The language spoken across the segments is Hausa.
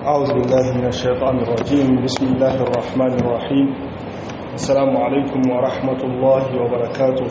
أعوذ بالله من الشيطان الرجيم بسم الله الرحمن الرحيم السلام عليكم ورحمة الله وبركاته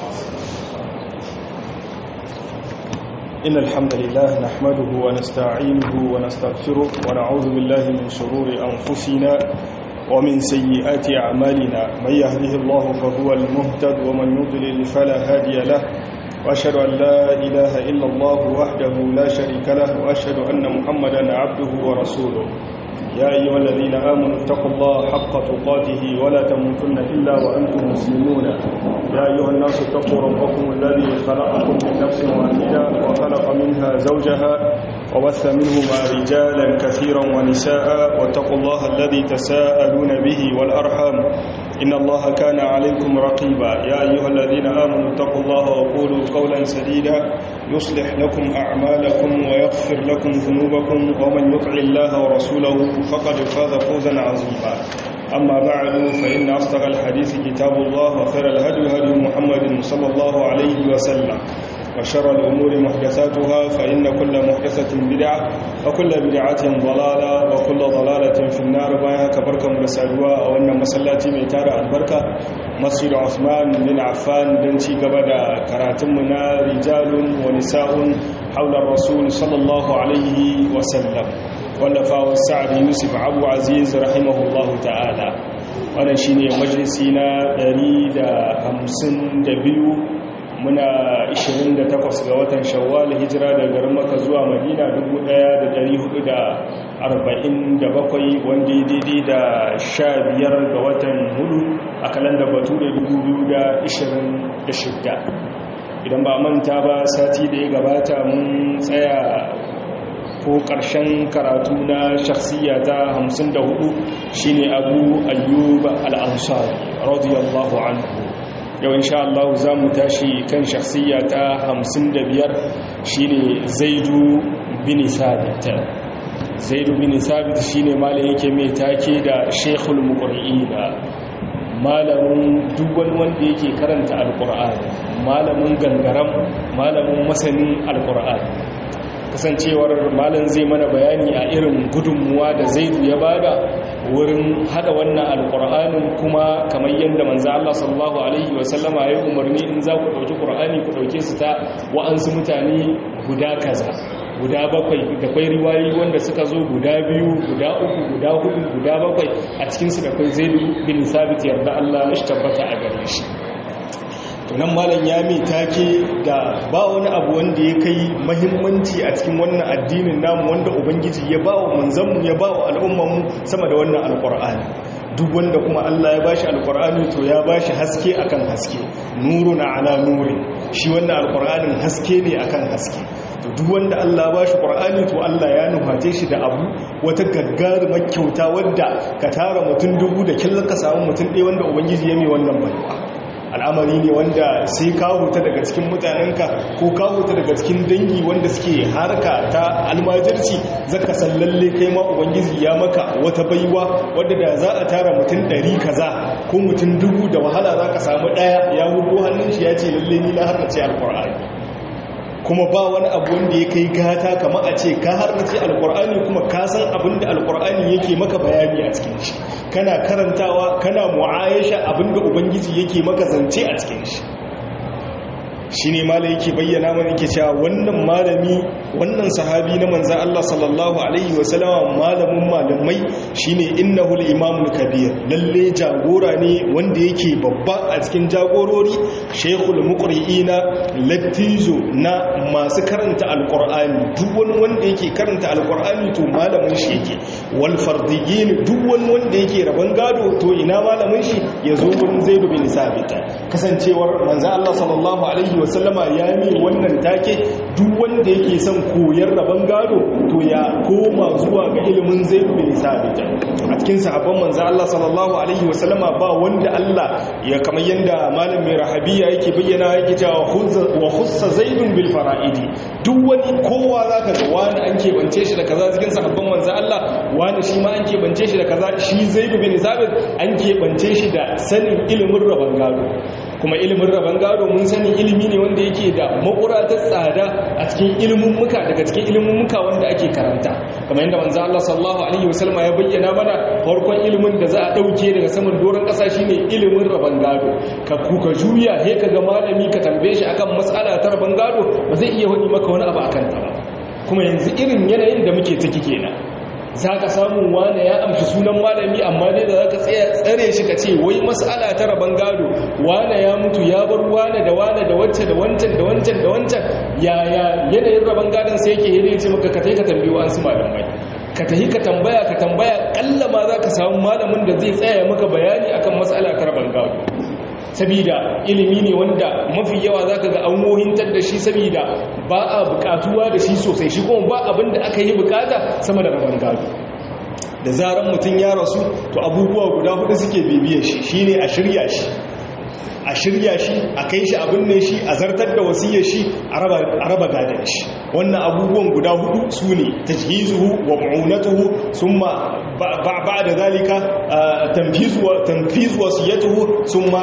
إن الحمد لله نحمده ونستعينه ونستغفره ونعوذ بالله من شرور أنفسنا ومن سيئات أعمالنا من يهده الله فهو المهتد ومن يضلل فلا هادي له وأشهد أن لا إله إلا الله وحده لا شريك له وأشهد أن محمدا عبده ورسوله يا أيها الذين آمنوا اتقوا الله حق تقاته ولا تموتن إلا وأنتم مسلمون يا أيها الناس اتقوا ربكم الذي خلقكم من نفس واحدة وخلق منها زوجها وبث منهما رجالا كثيرا ونساء واتقوا الله الذي تساءلون به والأرحام إن الله كان عليكم رقيبا يا أيها الذين آمنوا اتقوا الله وقولوا قولا سديدا يصلح لكم أعمالكم ويغفر لكم ذنوبكم ومن يطع الله ورسوله فقد فاز فوزا عظيما أما بعد فإن أصدق الحديث كتاب الله وخير الهدي هدي محمد صلى الله عليه وسلم وشر الأمور محدثاتها فإن كل محدثة بدعة وكل بدعة ضلالة وكل ضلالة في النار بايها كبركة مرسالوا أو أن مسلاتي ميتار البركة مسجد عثمان بن عفان بنتي قبدا كراتمنا رجال ونساء حول الرسول صلى الله عليه وسلم ولفاء السعد يوسف عبو عزيز رحمه الله تعالى wannan shine majalisi na 152 muna 28 ga watan shawwal hijira daga garin maka zuwa madina 1447 wanda ya daidai da 15 ga watan hudu a kalanda bature 2026 idan ba manta ba sati da ya gabata mun tsaya ko ƙarshen karatu na shakhsiya ta 54 shine abu ayyub al-ansari radiyallahu anhu yau insha Allah za mu tashi kan shakhsiya ta 55 shine Zaidu bin Sabit Zaidu bin Sabit shine malamin yake mai take da Sheikhul Muqri'in malamin duk wani wanda yake karanta alqur'ani malamin gangaram malamin masanin alqur'ani kasancewar malam zai mana bayani a irin gudunmuwa da Zaidu ya bada wurin hada wannan alkur'anin kuma kamar yadda manzo Allah sallallahu alaihi wasallama ya umarni in za ku dauki qur'ani ku dauke su ta wa'ansu mutane guda kaza guda bakwai da kai riwayoyi wanda suka zo guda biyu guda uku guda hudu guda bakwai a cikin su da kai Zaid bin Sabit yarda Allah ya tabbata a gare shi tunan malam ya mai take da ba wani abu wanda ya kai mahimmanci a cikin wannan addinin namu wanda ubangiji ya ba wa manzanmu ya ba wa al'ummanmu sama da wannan alkur'ani duk wanda kuma Allah ya bashi alkur'ani to ya bashi haske akan haske nuru na ala nuri shi wannan alkur'anin haske ne akan haske to duk wanda Allah ya bashi qur'ani to Allah ya nuface shi da abu wata gaggarumar kyauta wadda ka tara mutum dubu da killon ka samu mutum ɗaya wanda ubangiji ya mai wannan baiwa al'amari ne wanda sai ka huta daga cikin mutanenka ko ka huta daga cikin dangi wanda suke harka ta almajirci zaka san lalle kai ma ubangiji ya maka wata baiwa wadda da za a tara mutum ɗari kaza ko mutum dubu da wahala za ka samu ɗaya ya hudu hannun shi ya ce lalle ni na harkace alkur'ani kuma ba wani abu wanda ya kai gata kama a ce ka harkace alkur'ani kuma ka san abin da alkur'ani yake maka bayani a cikin shi kana karantawa kana mu'ayasha abinda ubangiji yake maka zance a cikin shi shi ne malai yake bayyana mana yake cewa wannan malami wannan sahabi na manzan Allah sallallahu alaihi wasallama malamin malamai shine innahu al-imamul kabir lalle jagora ne wanda yake babba a cikin jagorori shaykhul muqri'ina lattijo na masu karanta alqur'ani duk wani wanda yake karanta alqur'ani to malamin shi yake wal fardiyin duk wani wanda yake raban gado to ina malamin shi yazo wurin zaid bin sabit kasancewar manzan Allah sallallahu alaihi wasallama ya mi wannan take duk wanda yake son koyar rabon gado to ya koma zuwa ga ilimin zai bin sabita a cikin sahabban manzo Allah sallallahu alaihi wasallama ba wanda Allah ya kamar yanda malam mai rahabiya yake bayyana yake cewa wa khussa zaidun bil fara'idi duk wani kowa zaka ga wani an keɓance shi da kaza cikin sahabban manzo Allah wani shi ma an keɓance shi da kaza shi zaid bin sabit an keɓance shi da sanin ilimin rabon gado kuma ilimin rabon gado mun sani ilimi ne wanda yake da makura ta tsada a cikin ilimin muka daga cikin ilimin muka wanda ake karanta kamar yadda manzo Allah sallallahu alaihi wasallam ya bayyana mana farkon ilimin da za a dauke daga saman doron kasa shine ilimin rabon gado ka kuka juya he ka ga malami ka tambaye shi akan mas'ala ta rabon gado ba zai iya wani maka wani abu akan ta ba kuma yanzu irin yanayin da muke ciki kenan za ka samu wane ya amshi sunan malami amma dai da za ka tsare shi ka ce wai mas'ala ta rabon gado wane ya mutu ya bar wane da wane da wacce da wancan da wancan da wancan yaya yanayin rabon gadon sai yake yanayi ce maka ka ka tambayi wa an su malamai ka tahi ka tambaya ka tambaya kalla ma za ka samu malamin da zai tsaya maka bayani akan mas'ala ta rabon gado sabida ilimi ne wanda mafi yawa za ka ga an wohintar da shi sabida ba a bukatuwa da shi sosai shi kuma ba abin da aka yi bukata sama da rabon gado da zaran mutum ya rasu to abubuwa guda hudu suke bibiyar shi shine a shirya shi a shirya shi a kai shi abin ne shi a zartar da wasiyar shi a raba gadon shi wannan abubuwan guda hudu su ne tajhizuhu wa mu'unatuhu summa ba da zalika tanfizu wasiyatuhu summa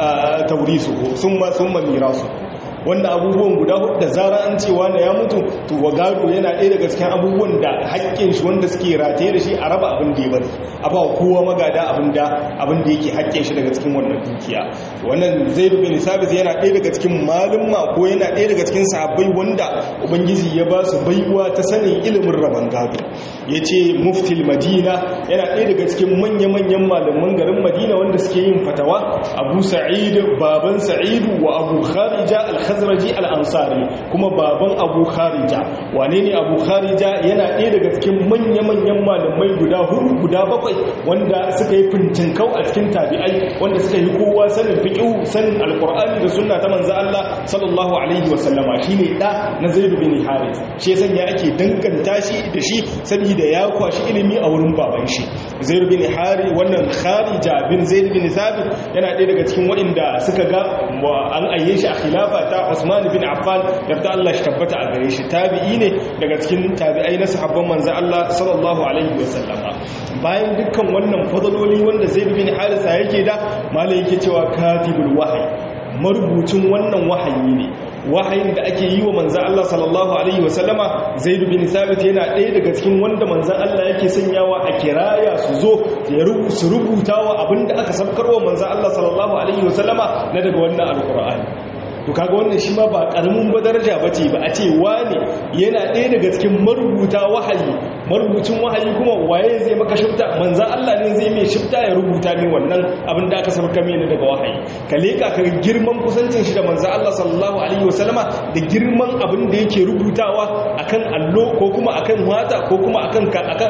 tawrisuhu summa summa mirasu wannan abubuwan guda hudu da zara an cewa na ya mutu to wa gado yana ɗaya daga cikin abubuwan da haƙƙin shi wanda suke rataye da shi a raba abin da ya bari a ba kowa magada abin da abin da yake haƙƙin shi daga cikin wannan dukiya wannan zaid bin sabit yana ɗaya daga cikin malumma ko yana ɗaya daga cikin sahabbai wanda ubangiji ya ba su baiwa ta sanin ilimin raban gado yace muftil madina yana ɗaya daga cikin manya-manyan malaman garin madina wanda suke yin fatawa abu sa'id baban sa'idu wa abu kharija al khazraji al-ansari kuma baban abu kharija wane ne abu kharija yana ɗaya daga cikin manya-manyan malamai guda hudu guda bakwai wanda suka yi fintinkau a cikin tabi'ai wanda suka yi kowa sanin fiqh sanin alqur'ani da sunna ta manzo Allah sallallahu alaihi wa sallama shine da na zaid bin harith shi yasa ya ake danganta shi da shi saboda ya kwashi ilimi a wurin baban shi zaid bin harith wannan kharija bin zaid bin sabit yana ɗaya daga cikin waɗanda suka ga an ayye shi a khilafa ta Usman bin Affan yarda Allah shi tabbata a gare shi tabi'i ne daga cikin tabi'ai na sahabban manzo Allah sallallahu alaihi wasallama bayan dukkan wannan fadaloli wanda Zaid bin Harisa yake da malai yake cewa katibul wahyi marubucin wannan wahayi ne wahayin da ake yi wa manzan Allah sallallahu Alaihi wasallama zai bin sabit yana ɗaya daga cikin wanda manzan Allah yake sanyawa a kiraya su zo su rubuta wa abinda aka sabkarwa manzan Allah sallallahu Alaihi wasallama na daga wannan alkur'ani to kaga wannan shi ma ba karamin ba daraja bace ba a ce wani yana ɗaya daga cikin marubuta wahayi marubucin wahayi kuma waye zai maka shifta manzan Allah ne zai mai shifta ya rubuta ne wannan abin da aka sabka mini daga wahayi ka leka ka girman kusancin shi da manzan Allah sallallahu alaihi wasallama da girman abin da yake rubutawa akan allo ko kuma akan wata ko kuma akan akan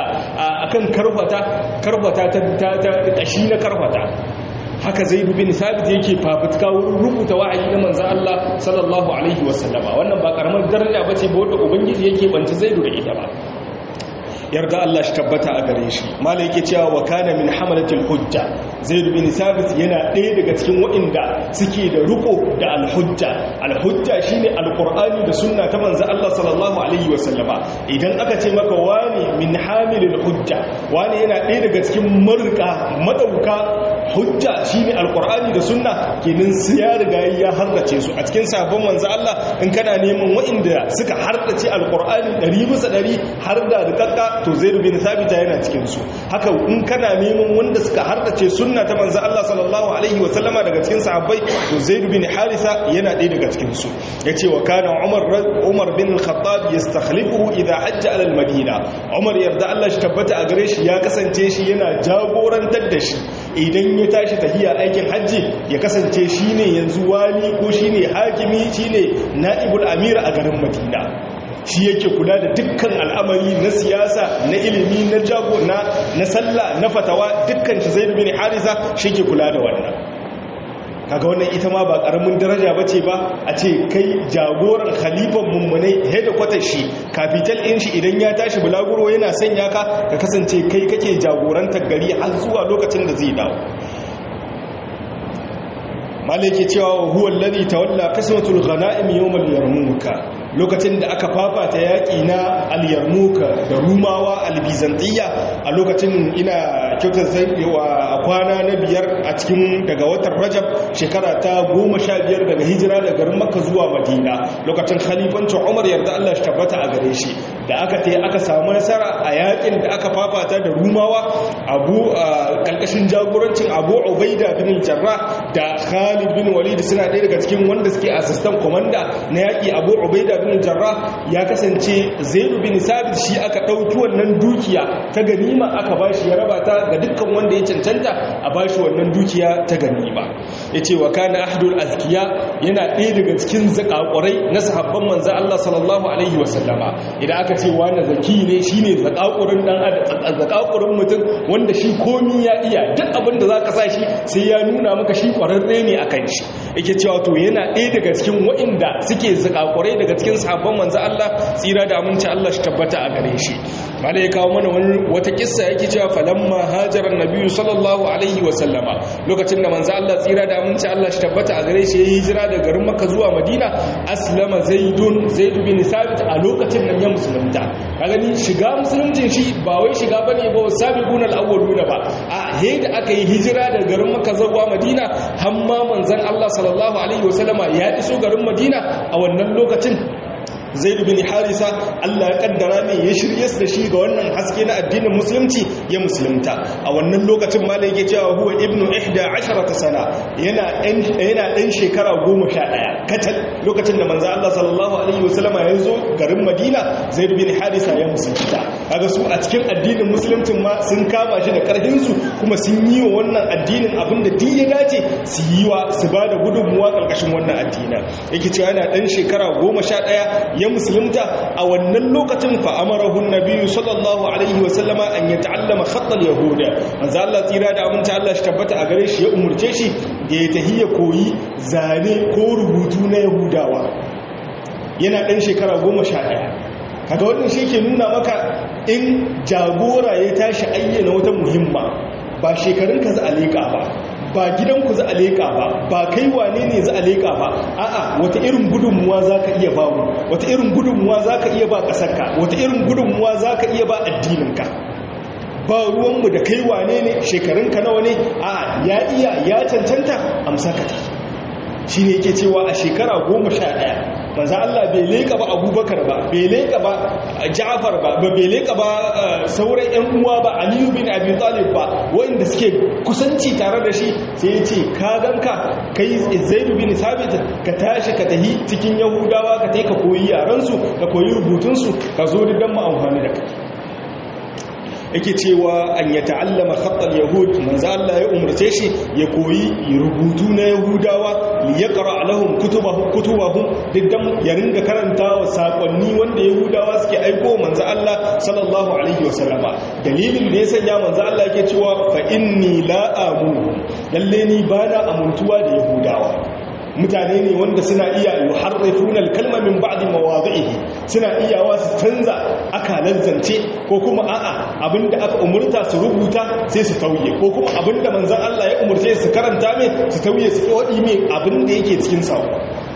akan karfata karfata ta ta kashi na karfata haka zai bin sabit yake fafutuka wurin rubuta wa'ayi na manzan Allah sallallahu alaihi wasallama wannan ba karamar daraja bace ba wanda ubangiji yake banci zaidu da ita ba yarda Allah shi tabbata a gare shi malai yake cewa wa kana min hamalatil hujja zaid bin sabit yana ɗaya daga cikin waɗanda suke da riko da alhujja alhujja shine alqur'ani da sunna ta manzo Allah sallallahu alaihi wasallama idan aka ce maka wani min hamilil hujja wani yana ɗaya daga cikin marka madauka hujja shine alqur'ani da sunna kenan su ya riga ya hardace su a cikin sabon manzo Allah in kana neman waɗanda suka hardace alqur'ani 100 bisa 100 har da rikakka to zaidu bin sabita yana cikin su haka in kana neman wanda suka hardace sunna ta manzo Allah sallallahu alaihi wa sallama daga cikin sahabbai to zaidu bin harisa yana ɗaya daga cikin su yace wa kana umar umar bin al-khattab yastakhlifuhu idha hajja ala al-madina umar yarda Allah shi tabbata a gare shi ya kasance shi yana jagorantar da shi idan ya tashi tahiya aikin hajji ya kasance shine yanzu wali ko shine hakimi shine naibul amir a garin madina shi yake kula da dukkan al'amari na siyasa na ilimi na jago na na sallah na fatawa dukkan shi zai bin harisa shi ke kula da wannan kaga wannan ita ma ba karamin daraja bace ba a ce kai jagoran khalifan mummunai head quarter shi capital in shi idan ya tashi bulaguro yana sanya ka ka kasance kai kake jagorantar gari har zuwa lokacin da zai dawo malaki cewa huwa alladhi tawalla qismatul ghanaim yawm al-yarmuka lokacin da aka fafata yaƙi na al-yarmuka da rumawa al-bizantiyya a lokacin ina kyautar zaiwa kwana na biyar a cikin daga watan rajab shekara ta goma sha biyar daga hijira da garin makka zuwa madina lokacin khalifancin umar yarda allah shi tabbata a gare shi da aka ta aka samu nasara a yakin da aka fafata da rumawa abu kalkashin jagorancin abu ubaida bin jarra da khalid bin walid suna ɗaya daga cikin wanda suke assistant commander na yaki abu ubaida bin jarra ya kasance zaidu bin sabit shi aka ɗauki wannan dukiya ta ganima aka bashi ya raba ta ga dukkan wanda ya cancanta a bashi wannan dukiya ta ganima yace wa kana ahdul azkiya yana ɗaya daga cikin zakakurai na sahabban manzo Allah sallallahu alaihi wasallama idan aka ce wani zaki ne shine zakakurin dan zakakurin mutum wanda shi komi ya iya duk abin da zaka sa shi sai ya nuna maka shi kwararre ne akan shi yake cewa to yana ɗaya daga cikin waɗanda suke zakakurai daga cikin sahabban manzo Allah tsira da aminci Allah shi tabbata a gare shi mala ya kawo mana wata kissa yake cewa falamma hajara annabi sallallahu alaihi wa sallama lokacin da manzo Allah tsira da aminci Allah shi tabbata a gare shi ya hijira daga garin Makka zuwa Madina aslama zaidun zaid bin sabit a lokacin nan ya musulunta kaga ni shiga musuluncin shi ba wai shiga bane ba sabiqun al-awwaluna ba a he da aka yi hijira daga garin Makka zuwa Madina hamma manzon Allah sallallahu alaihi wa sallama ya iso garin Madina a wannan lokacin zaid bin harisa Allah ya kaddara ne ya shirye da shi ga wannan haske na addinin musulunci ya musulunta a wannan lokacin malai yake cewa huwa ibnu 11 sana yana yana dan shekara 11 katal lokacin da manzo Allah sallallahu alaihi wasallama ya zo garin Madina zaid bin harisa ya musulunta kaga su a cikin addinin musuluncin ma sun kama shi da karfin su kuma sun yi wa wannan addinin abinda duk ya dace su yi wa su bada gudunmuwa karkashin wannan addinin yake cewa yana dan shekara 11 ya musulunta a wannan lokacin fa amarahun nabiyyu sallallahu alaihi wa sallama an ya ta'allama khattal yahuda manzo Allah tsira da aminta Allah shi tabbata a gare shi ya umurce shi da ya tahiya koyi zane ko rubutu na yahudawa yana dan shekara 11 kaga wannan shi ke nuna maka in jagora ya tashi ayyana wata muhimma ba shekarun ka za a leƙa ba ba gidanku za a leƙa ba ba kai wane ne za a leƙa ba a'a wata irin gudunmuwa za ka iya ba mu wata irin gudunmuwa za ka iya ba ƙasarka wata irin gudunmuwa za ka iya ba addininka ba ruwanmu da kai wane ne shekarunka nawa ne a ya iya ya cancanta amsa ka ta shi ne yake cewa a shekara goma sha ɗaya manzan Allah bai leƙa ba abubakar ba bai leƙa ba ja'afar ba bai leƙa ba sauran 'yan uwa ba aliyu bin abi talib ba wanda suke kusanci tare da shi sai ya ce ka ganka kai zaidu bin sabit ka tashi ka tahi cikin yahudawa ka tai ka koyi yaransu ka koyi rubutunsu ka zo da mu amfani da kai yake cewa an ya ta'allama khattal yahud manzo Allah ya umarce shi ya koyi rubutu na yahudawa li yaqra lahum kutubahum kutubahum diddan ya ringa karantawa sakonni wanda yahudawa suke aiko manzo Allah sallallahu alaihi wasallama dalilin da ya sanya manzo Allah yake cewa fa inni la amunu lalle ni bana amuntuwa da yahudawa mutane ne wanda suna iya yuharrifuna al-kalma min ba'di mawadhihi suna iyawa su canza akalan zance ko kuma a'a abinda aka umurta su rubuta sai su tauye ko kuma abinda manzon Allah ya umurce su karanta mai su tauye su kodi mai abinda yake cikin sawo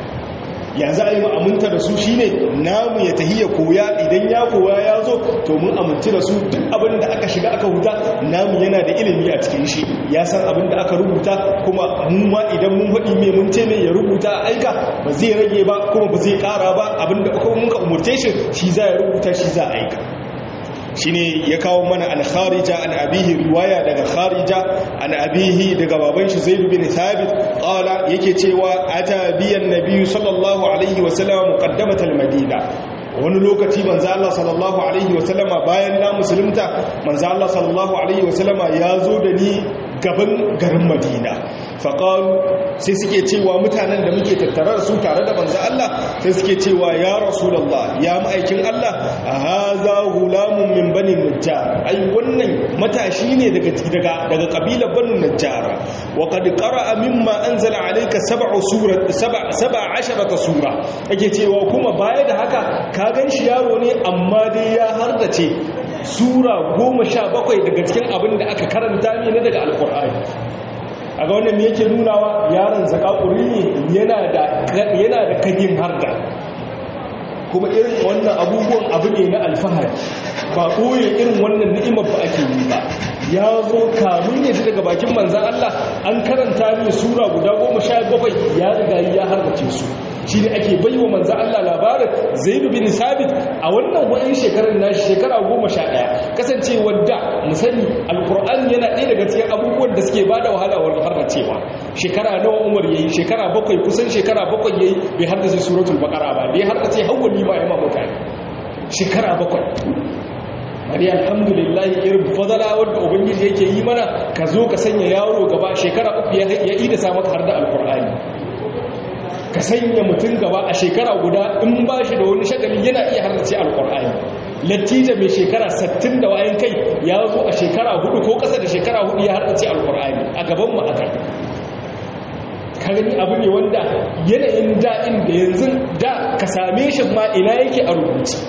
ya za a yi ma'amunta da su shi ne namu ya tahiya koya idan ya koya ya zo to mun aminci da su duk abin da aka shiga aka huta namu yana da ilimi a cikin shi ya san abin da aka rubuta kuma mu ma idan mun faɗi mai mun ce mai ya rubuta a aika ba zai rage ba kuma ba zai ƙara ba abin da kuma muka umurce shi shi za ya rubuta shi za a aika shine ya kawo mana an kharija an abihi riwaya daga kharija an abihi daga baban shi zaid bin thabit qala yake cewa ata biyan nabiyyu sallallahu alaihi wa sallam muqaddamat al-madina wani lokaci manzo Allah sallallahu alaihi wa sallama bayan na musulunta manzo Allah sallallahu alaihi wa sallama ya zo da ni gaban garin Madina faqalu sai suke cewa mutanen da muke tattare da su tare da manzo Allah sai suke cewa ya rasulullah ya ma'aikin Allah hadha gulamun min bani najjar ai wannan matashi ne daga daga daga kabilar banu najjar wa qad qara'a mimma anzala alayka sab'u surat sab'a sab'a asharata sura yake cewa kuma baya da haka ka ganshi yaro ne amma dai ya hardace sura goma sha bakwai daga cikin abin da aka karanta ne daga alkur'ani a ga wannan yake nunawa yaron zakakuri ne yana da kagin harda kuma irin wannan abubuwan abu ne na alfahari ba ɓoye irin wannan ni'imar ba ake yi ba ya zo kamun ya ji daga daga bakin manzan Allah an karanta mai sura guda goma sha bakwai ya riga ya harbace su shi ne ake bai wa manzan Allah labarin zai bin sabit a wannan wa'in shekarar nashi shekara goma sha ɗaya kasance wadda musani alkur'ani yana ɗaya daga cikin abubuwan da suke bada wahala wa harbacewa shekara nawa umar yayi shekara bakwai kusan shekara bakwai yayi bai haddace suratul baqara ba bai haddace hawwali ma ya mutane shekara bakwai bari alhamdulillah irin fadala wanda ubangiji yake yi mana ka zo ka sanya yaro gaba shekara uku ya yi da sa maka har da alkur'ani ka sanya mutum gaba a shekara guda in ba shi da wani shagali yana iya harnace alkur'ani latija mai shekara 60 da wayan kai ya zo a shekara hudu ko kasa da shekara hudu ya harnace alkur'ani a gaban mu aka ka gani abu ne wanda yanayin da'in da yanzu da ka same shi ma ina yake a rubuce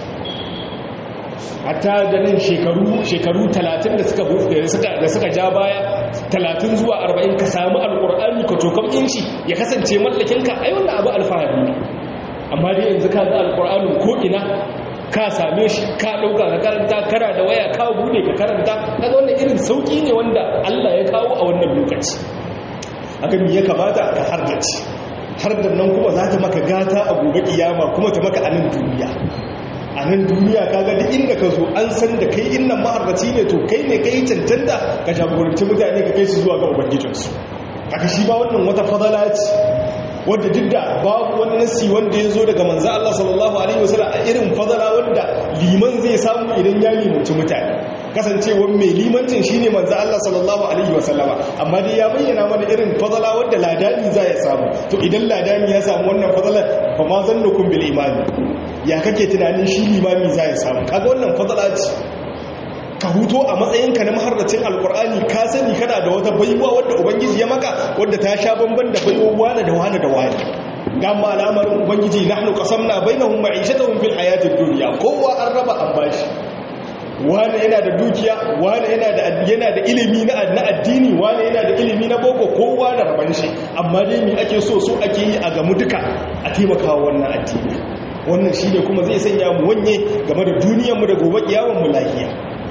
hatta da nan shekaru shekaru 30 da suka da suka ja baya 30 zuwa 40 ka samu alqur'ani ka tokam inci ya kasance mallakin ka ai wannan abu alfahari ne amma dai yanzu ka ga alqur'anin ko ina ka same shi ka dauka ka karanta kara da waya ka bude ka karanta kaga wannan irin sauki ne wanda Allah ya kawo a wannan lokaci haka me ya kamata ka hardace har da nan kuma za ta maka gata a gobe kiyama kuma ta maka anan duniya a nan duniya kaga duk inda ka zo an san da kai innan ma'arbaci ne to kai ne kai cancanta ka jagoranci mutane ka kai su zuwa ga ubangijinsu haka shi ba wannan wata fadala ce wadda duk da babu wani nasi wanda ya zo daga manzo Allah sallallahu alaihi wasallam a irin fadala wanda liman zai samu idan ya limanci mutane kasancewar mai limancin shine manzo Allah sallallahu alaihi wasallama amma dai ya bayyana mana irin fadala wadda ladani za ya samu to idan ladani ya samu wannan fadalar fa ma zannukum bil imani ya kake tunanin shi limami za ya samu kaga wannan fadala ce ka huto a matsayinka na maharracin alkur'ani ka sani kana da wata baiwa wadda ubangiji ya maka wadda ta sha bamban da baiwa wani da wani da wani gama al'amarin ubangiji nahnu qasamna bainahum ma'ishatahum fil hayatid dunya kowa an raba an bashi wani yana da dukiya wani yana da yana da ilimi na addini wani yana da ilimi na boko kowa da raban shi amma dai me ake so so ake yi a gamu duka a taimakawa wannan addini wannan shine kuma zai sanya mu wanye game da duniyarmu da gobe kiyawan mu lafiya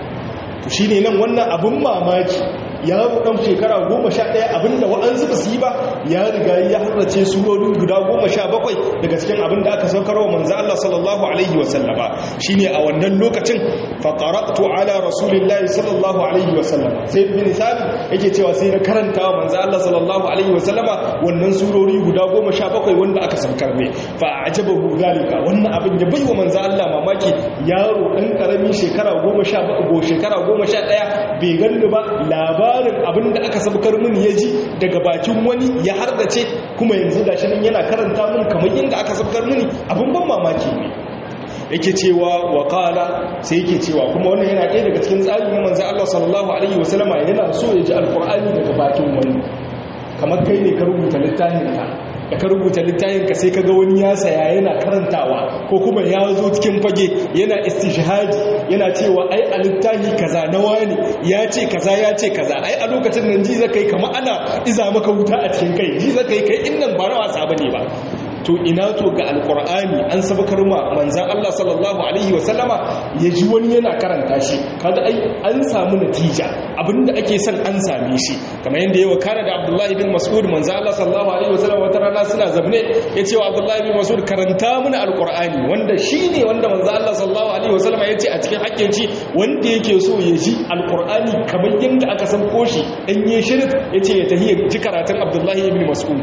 to shi ne nan wannan abin mamaki yaro ɗan shekara goma sha ɗaya abinda wa'ansu ba su yi ba ya riga ya harrace surorin guda goma sha bakwai daga cikin abin da aka saukar wa manzo Allah sallallahu alaihi wasallama shi ne a wannan lokacin faƙaratu ala rasulillahi sallallahu alaihi wasallama sai bin sabi yake cewa sai na karanta wa manzo Allah sallallahu alaihi wasallama wannan surori guda goma sha bakwai wanda aka saukar ne fa ajabahu zalika wannan abin da bai wa manzo Allah mamaki yaro ɗan ƙaramin shekara goma sha shekara goma sha ɗaya bai ganni ba labarin abin da aka sabkar mini ya ji daga bakin wani ya hardace kuma yanzu gashi nan yana karanta min kamar yadda aka sabkar mini abin ban mamaki ne yake cewa wa qala sai yake cewa kuma wannan yana ɗaya daga cikin tsarin na manzo Allah sallallahu alaihi wasallama yana so ya ji alqur'ani daga bakin wani kamar kai ne ka rubuta littafin ka da ka rubuta littafin ka sai kaga wani ya saya yana karantawa ko kuma ya zo cikin fage yana istishhadi yana cewa ai a littafi kaza na wani ya ce kaza ya ce kaza ai a lokacin nan ji zaka yi kamar ana iza maka wuta a cikin kai ji zaka yi kai innan ba na wasa bane ba to ina to ga alkur'ani an sabakar ma manzan Allah sallallahu alaihi wasallama ya ji wani yana karanta shi kaga ai an samu natija abinda ake son an same shi kamar yadda yawa kana da Abdullahi bin Mas'ud manzan Allah sallallahu alaihi wasallama wata rana suna zabne ya ce wa Abdullahi bin Mas'ud karanta mana alkur'ani wanda shine wanda manzan Allah sallallahu alaihi wasallama ya ce a cikin hakkin shi wanda yake so ya ji alkur'ani kamar yadda aka san koshi dan yi shirin ya ce ya tahiya ji karatun Abdullahi ibn Mas'ud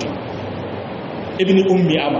ibn ummi ama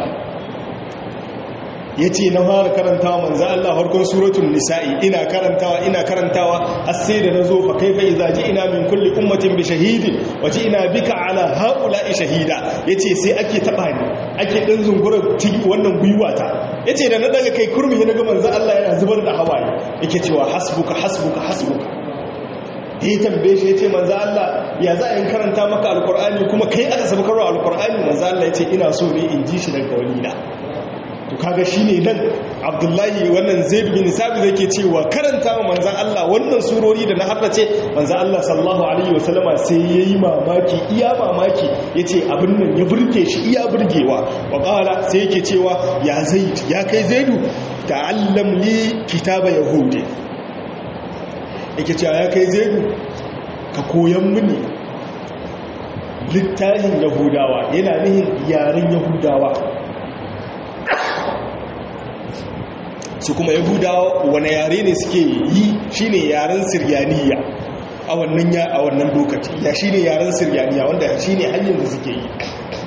ya ce na fara karantawa manzan Allah harkar suratun nisa'i ina karantawa ina karantawa har sai da na zo fa kai fai zaji ina min kulli ummatin bi shahidin waje ina bika ala haula'i shahida ya ce sai ake taɓa ni ake ɗan zungura wannan gwiwata ya ce da na daga kai kurmi na ga manzan Allah yana zubar da hawaye yake cewa hasbuka hasbuka hasbuka ya tambaye shi ya ce manzo Allah ya za a yin karanta maka alkur'ani kuma kai aka saba karo alkur'ani manzo Allah ya ce ina so ne in ji shi daga wani na to kaga shine nan Abdullahi wannan Zaid bin Sabit yake cewa karanta wa manzo Allah wannan surori da na haddace manzo Allah sallallahu alaihi wasallama sai yayi mamaki iya mamaki yace abin nan ya burge shi iya burgewa wa qala sai yake cewa ya Zaid ya kai Zaidu ta'allam li kitaba yahudi yake cewa ya kai zaidu ka koyan mini littafin yahudawa yana nihin yaren yahudawa su kuma yahudawa wani yare ne suke yi shine yaren siryaniya a wannan ya a wannan lokaci ya shine yaren siryaniya wanda shine hanyar da suke yi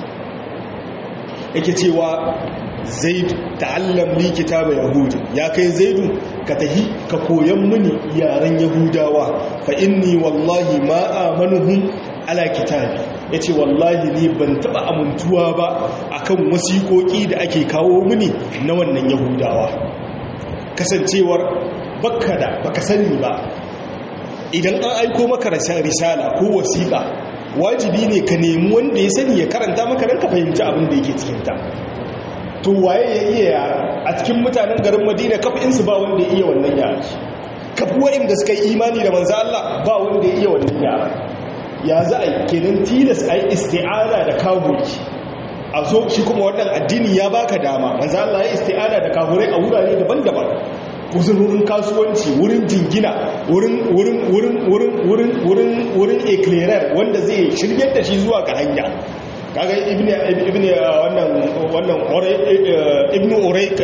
yake cewa zaid ta'allam li kitaba yahudi ya kai zaidu ka tahi ka koyan mini yaren yahudawa fa inni wallahi ma amanuhum ala kitabi yace wallahi ni ban taba amintuwa ba akan wasiƙoƙi da ake kawo mini na wannan yahudawa kasancewar bakka da baka sani ba idan an aiko maka risala ko wasiƙa wajibi ne ka nemi wanda ya sani ya karanta maka don ka fahimci abin da yake cikinta to waye ya iya yara a cikin mutanen garin madina kafinsu ba wanda ya iya wannan yara kafi waɗanda suka yi imani da manzo Allah ba wanda ya iya wannan yara ya za a yi kenan tilas a yi isti'ana da kagoki a zo shi kuma wannan addini ya baka dama manzo Allah ya isti'ana da kagurai a wurare daban-daban wurin kasuwanci wurin jingina wurin wurin wurin wurin wurin wurin wurin eclairer wanda zai shiryar da shi zuwa ga hanya kaga ibnu ibnu wannan wannan ibnu urayq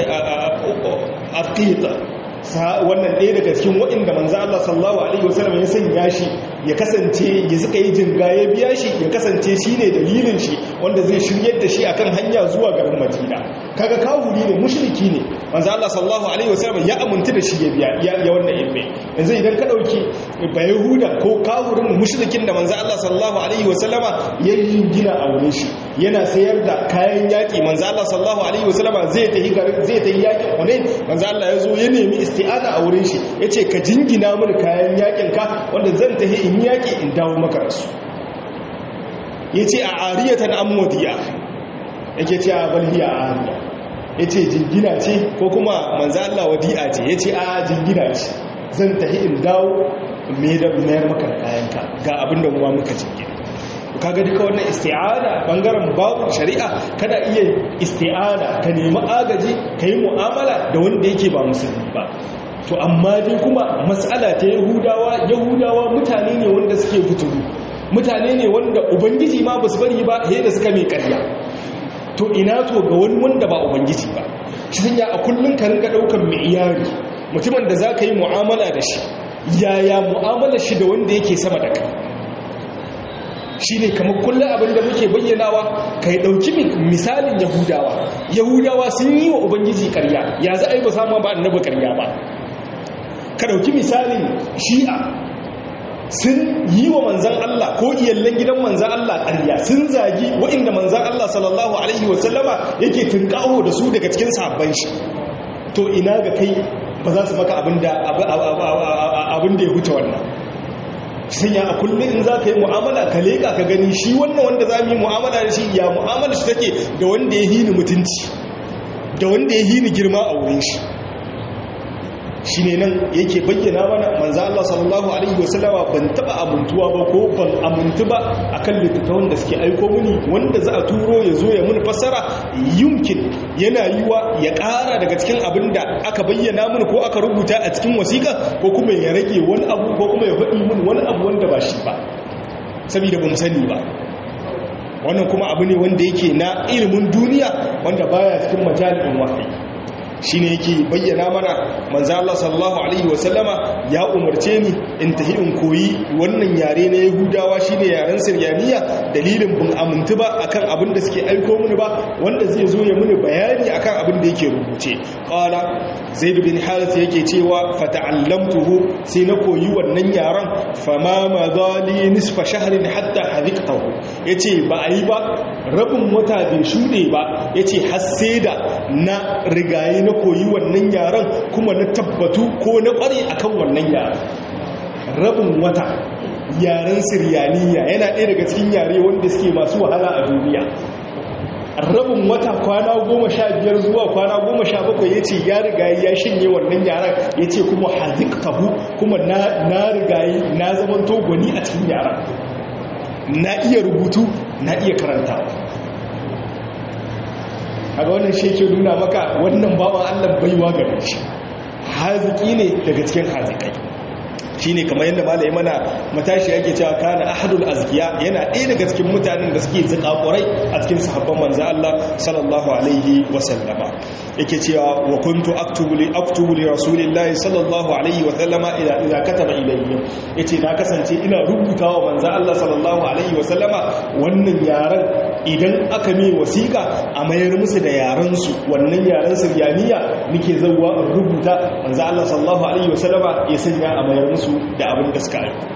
aqita wannan ɗaya daga cikin waɗanda manzo Allah sallallahu alaihi wasallam ya sanya shi ya kasance ya suka yi jinga ya biya shi ya kasance shi ne dalilin shi wanda zai shiryar da shi akan hanya zuwa garin Madina kaga kawuri ne mushriki ne manzo Allah sallallahu alaihi wasallam ya aminta da shi ya biya ya wannan ilmi yanzu idan ka dauki bayahuda ko kawurin mushrikin da manzo Allah sallallahu alaihi wasallama ya yi gina a wurin shi yana sayar da kayan yaki manzo Allah sallallahu alaihi wasallama zai tafi garin zai tafi yakin Hunain manzo Allah ya zo ya nemi isti'ana a wurin shi yace ka jingina mini kayan yakin ka wanda zan tafi in yaki in dawo maka da su yace a ariyatan amwadiya yake ce a balhiya a ariya yace jingina ce ko kuma manzo Allah wadi'a ce yace a jingina ce zan tafi in dawo me da mayar maka da kayan ka ga abinda mu muka jingina kaga duka wannan isti'ana bangaren babu shari'a kada iya isti'ana ka nemi agaji ka yi mu'amala da wanda yake ba musulmi ba to amma dai kuma matsala ta yahudawa yahudawa mutane ne wanda suke fituru mutane ne wanda ubangiji ma ba su bari ba he da suka mai karya to ina to ga wani wanda ba ubangiji ba shi sanya a kullum ka rinka daukan mai iyari mutumin da za ka yi mu'amala da shi yaya mu'amala shi da wanda yake sama da kai shi ne kamar kullum abinda muke bayyanawa ka yi ɗauki misalin yahudawa yahudawa sun yi wa ubangiji karya ya za a yi ba samu ba annaba karya ba ka ɗauki misalin shi'a sun yi wa manzan Allah ko iyallen gidan manzan Allah karya sun zagi wa'inda manzan Allah sallallahu alaihi wasallama yake tunƙaho da su daga cikin sabon shi to ina ga kai ba za su maka abin da ya huce wannan sanya a kullum in za ka yi mu'amala ka leƙa ka gani shi wannan wanda za mu yi mu'amala da shi ya mu'amala shi take da wanda ya hini mutunci da wanda ya hini girma a wurin shi shi ne nan yake bayyana mana manzo Allah sallallahu alaihi wasallama ban taba amintuwa ba ko ban amintu ba akan littattafan da suke aiko mini wanda za a turo ya zo ya muni fassara yumkin yana yiwa ya ƙara daga cikin abin da aka bayyana mini ko aka rubuta a cikin wasiƙa ko kuma ya rage wani abu ko kuma ya faɗi mini wani abu wanda ba shi ba saboda ba mu sani ba wannan kuma abu ne wanda yake na ilimin duniya wanda baya cikin majalin wahayi shi ne yake bayyana mana manzo Allah sallallahu alaihi wasallama ya umarce ni in tahi in koyi wannan yare na Yahudawa shine yaren Siryaniya dalilin bin amintu ba akan abin da suke aiko mini ba wanda zai zo ya mini bayani akan abin da yake rubuce qala Zaid bin Harith yake cewa fata'allamtuhu sai na koyi wannan yaren fama madali nisfa shahrin hatta hadhiqtahu yace ba ai ba rabin wata bai shude ba yace har sai da na rigaye na koyi wannan yaren kuma na tabbatu ko na kware akan wannan yaren rabin wata yaren siryaniya yana ɗaya daga cikin yare wanda suke masu wahala a duniya rabin wata kwana goma sha biyar zuwa kwana goma sha bakwai ya ce ya rigayi ya shinye wannan yaren ya ce kuma hazik tabu kuma na rigayi na zaman togoni a cikin yaren na iya rubutu na iya karantawa a wannan shi ke nuna maka wannan bawan allah baiwa gare shi haziki ne daga cikin hazikai shine kamar yadda malai mana matashi yake cewa kana ahadul azkiya yana ɗaya daga cikin mutanen da suke zakakurai a cikin sahabban manzo Allah sallallahu alaihi wa sallama yake cewa wa kuntu aktubu li aktubu li rasulillahi sallallahu alaihi wa sallama idza idza kataba ilayhi yace na kasance ina rubutawa manzo Allah sallallahu alaihi wa sallama wannan yaran idan aka mai wasiƙa a mayar musu da yaran su wannan yaran siryaniya nake zauwa in rubuta manzo Allah sallallahu alaihi wa sallama ya sanya a mayar musu da abin da suka aiko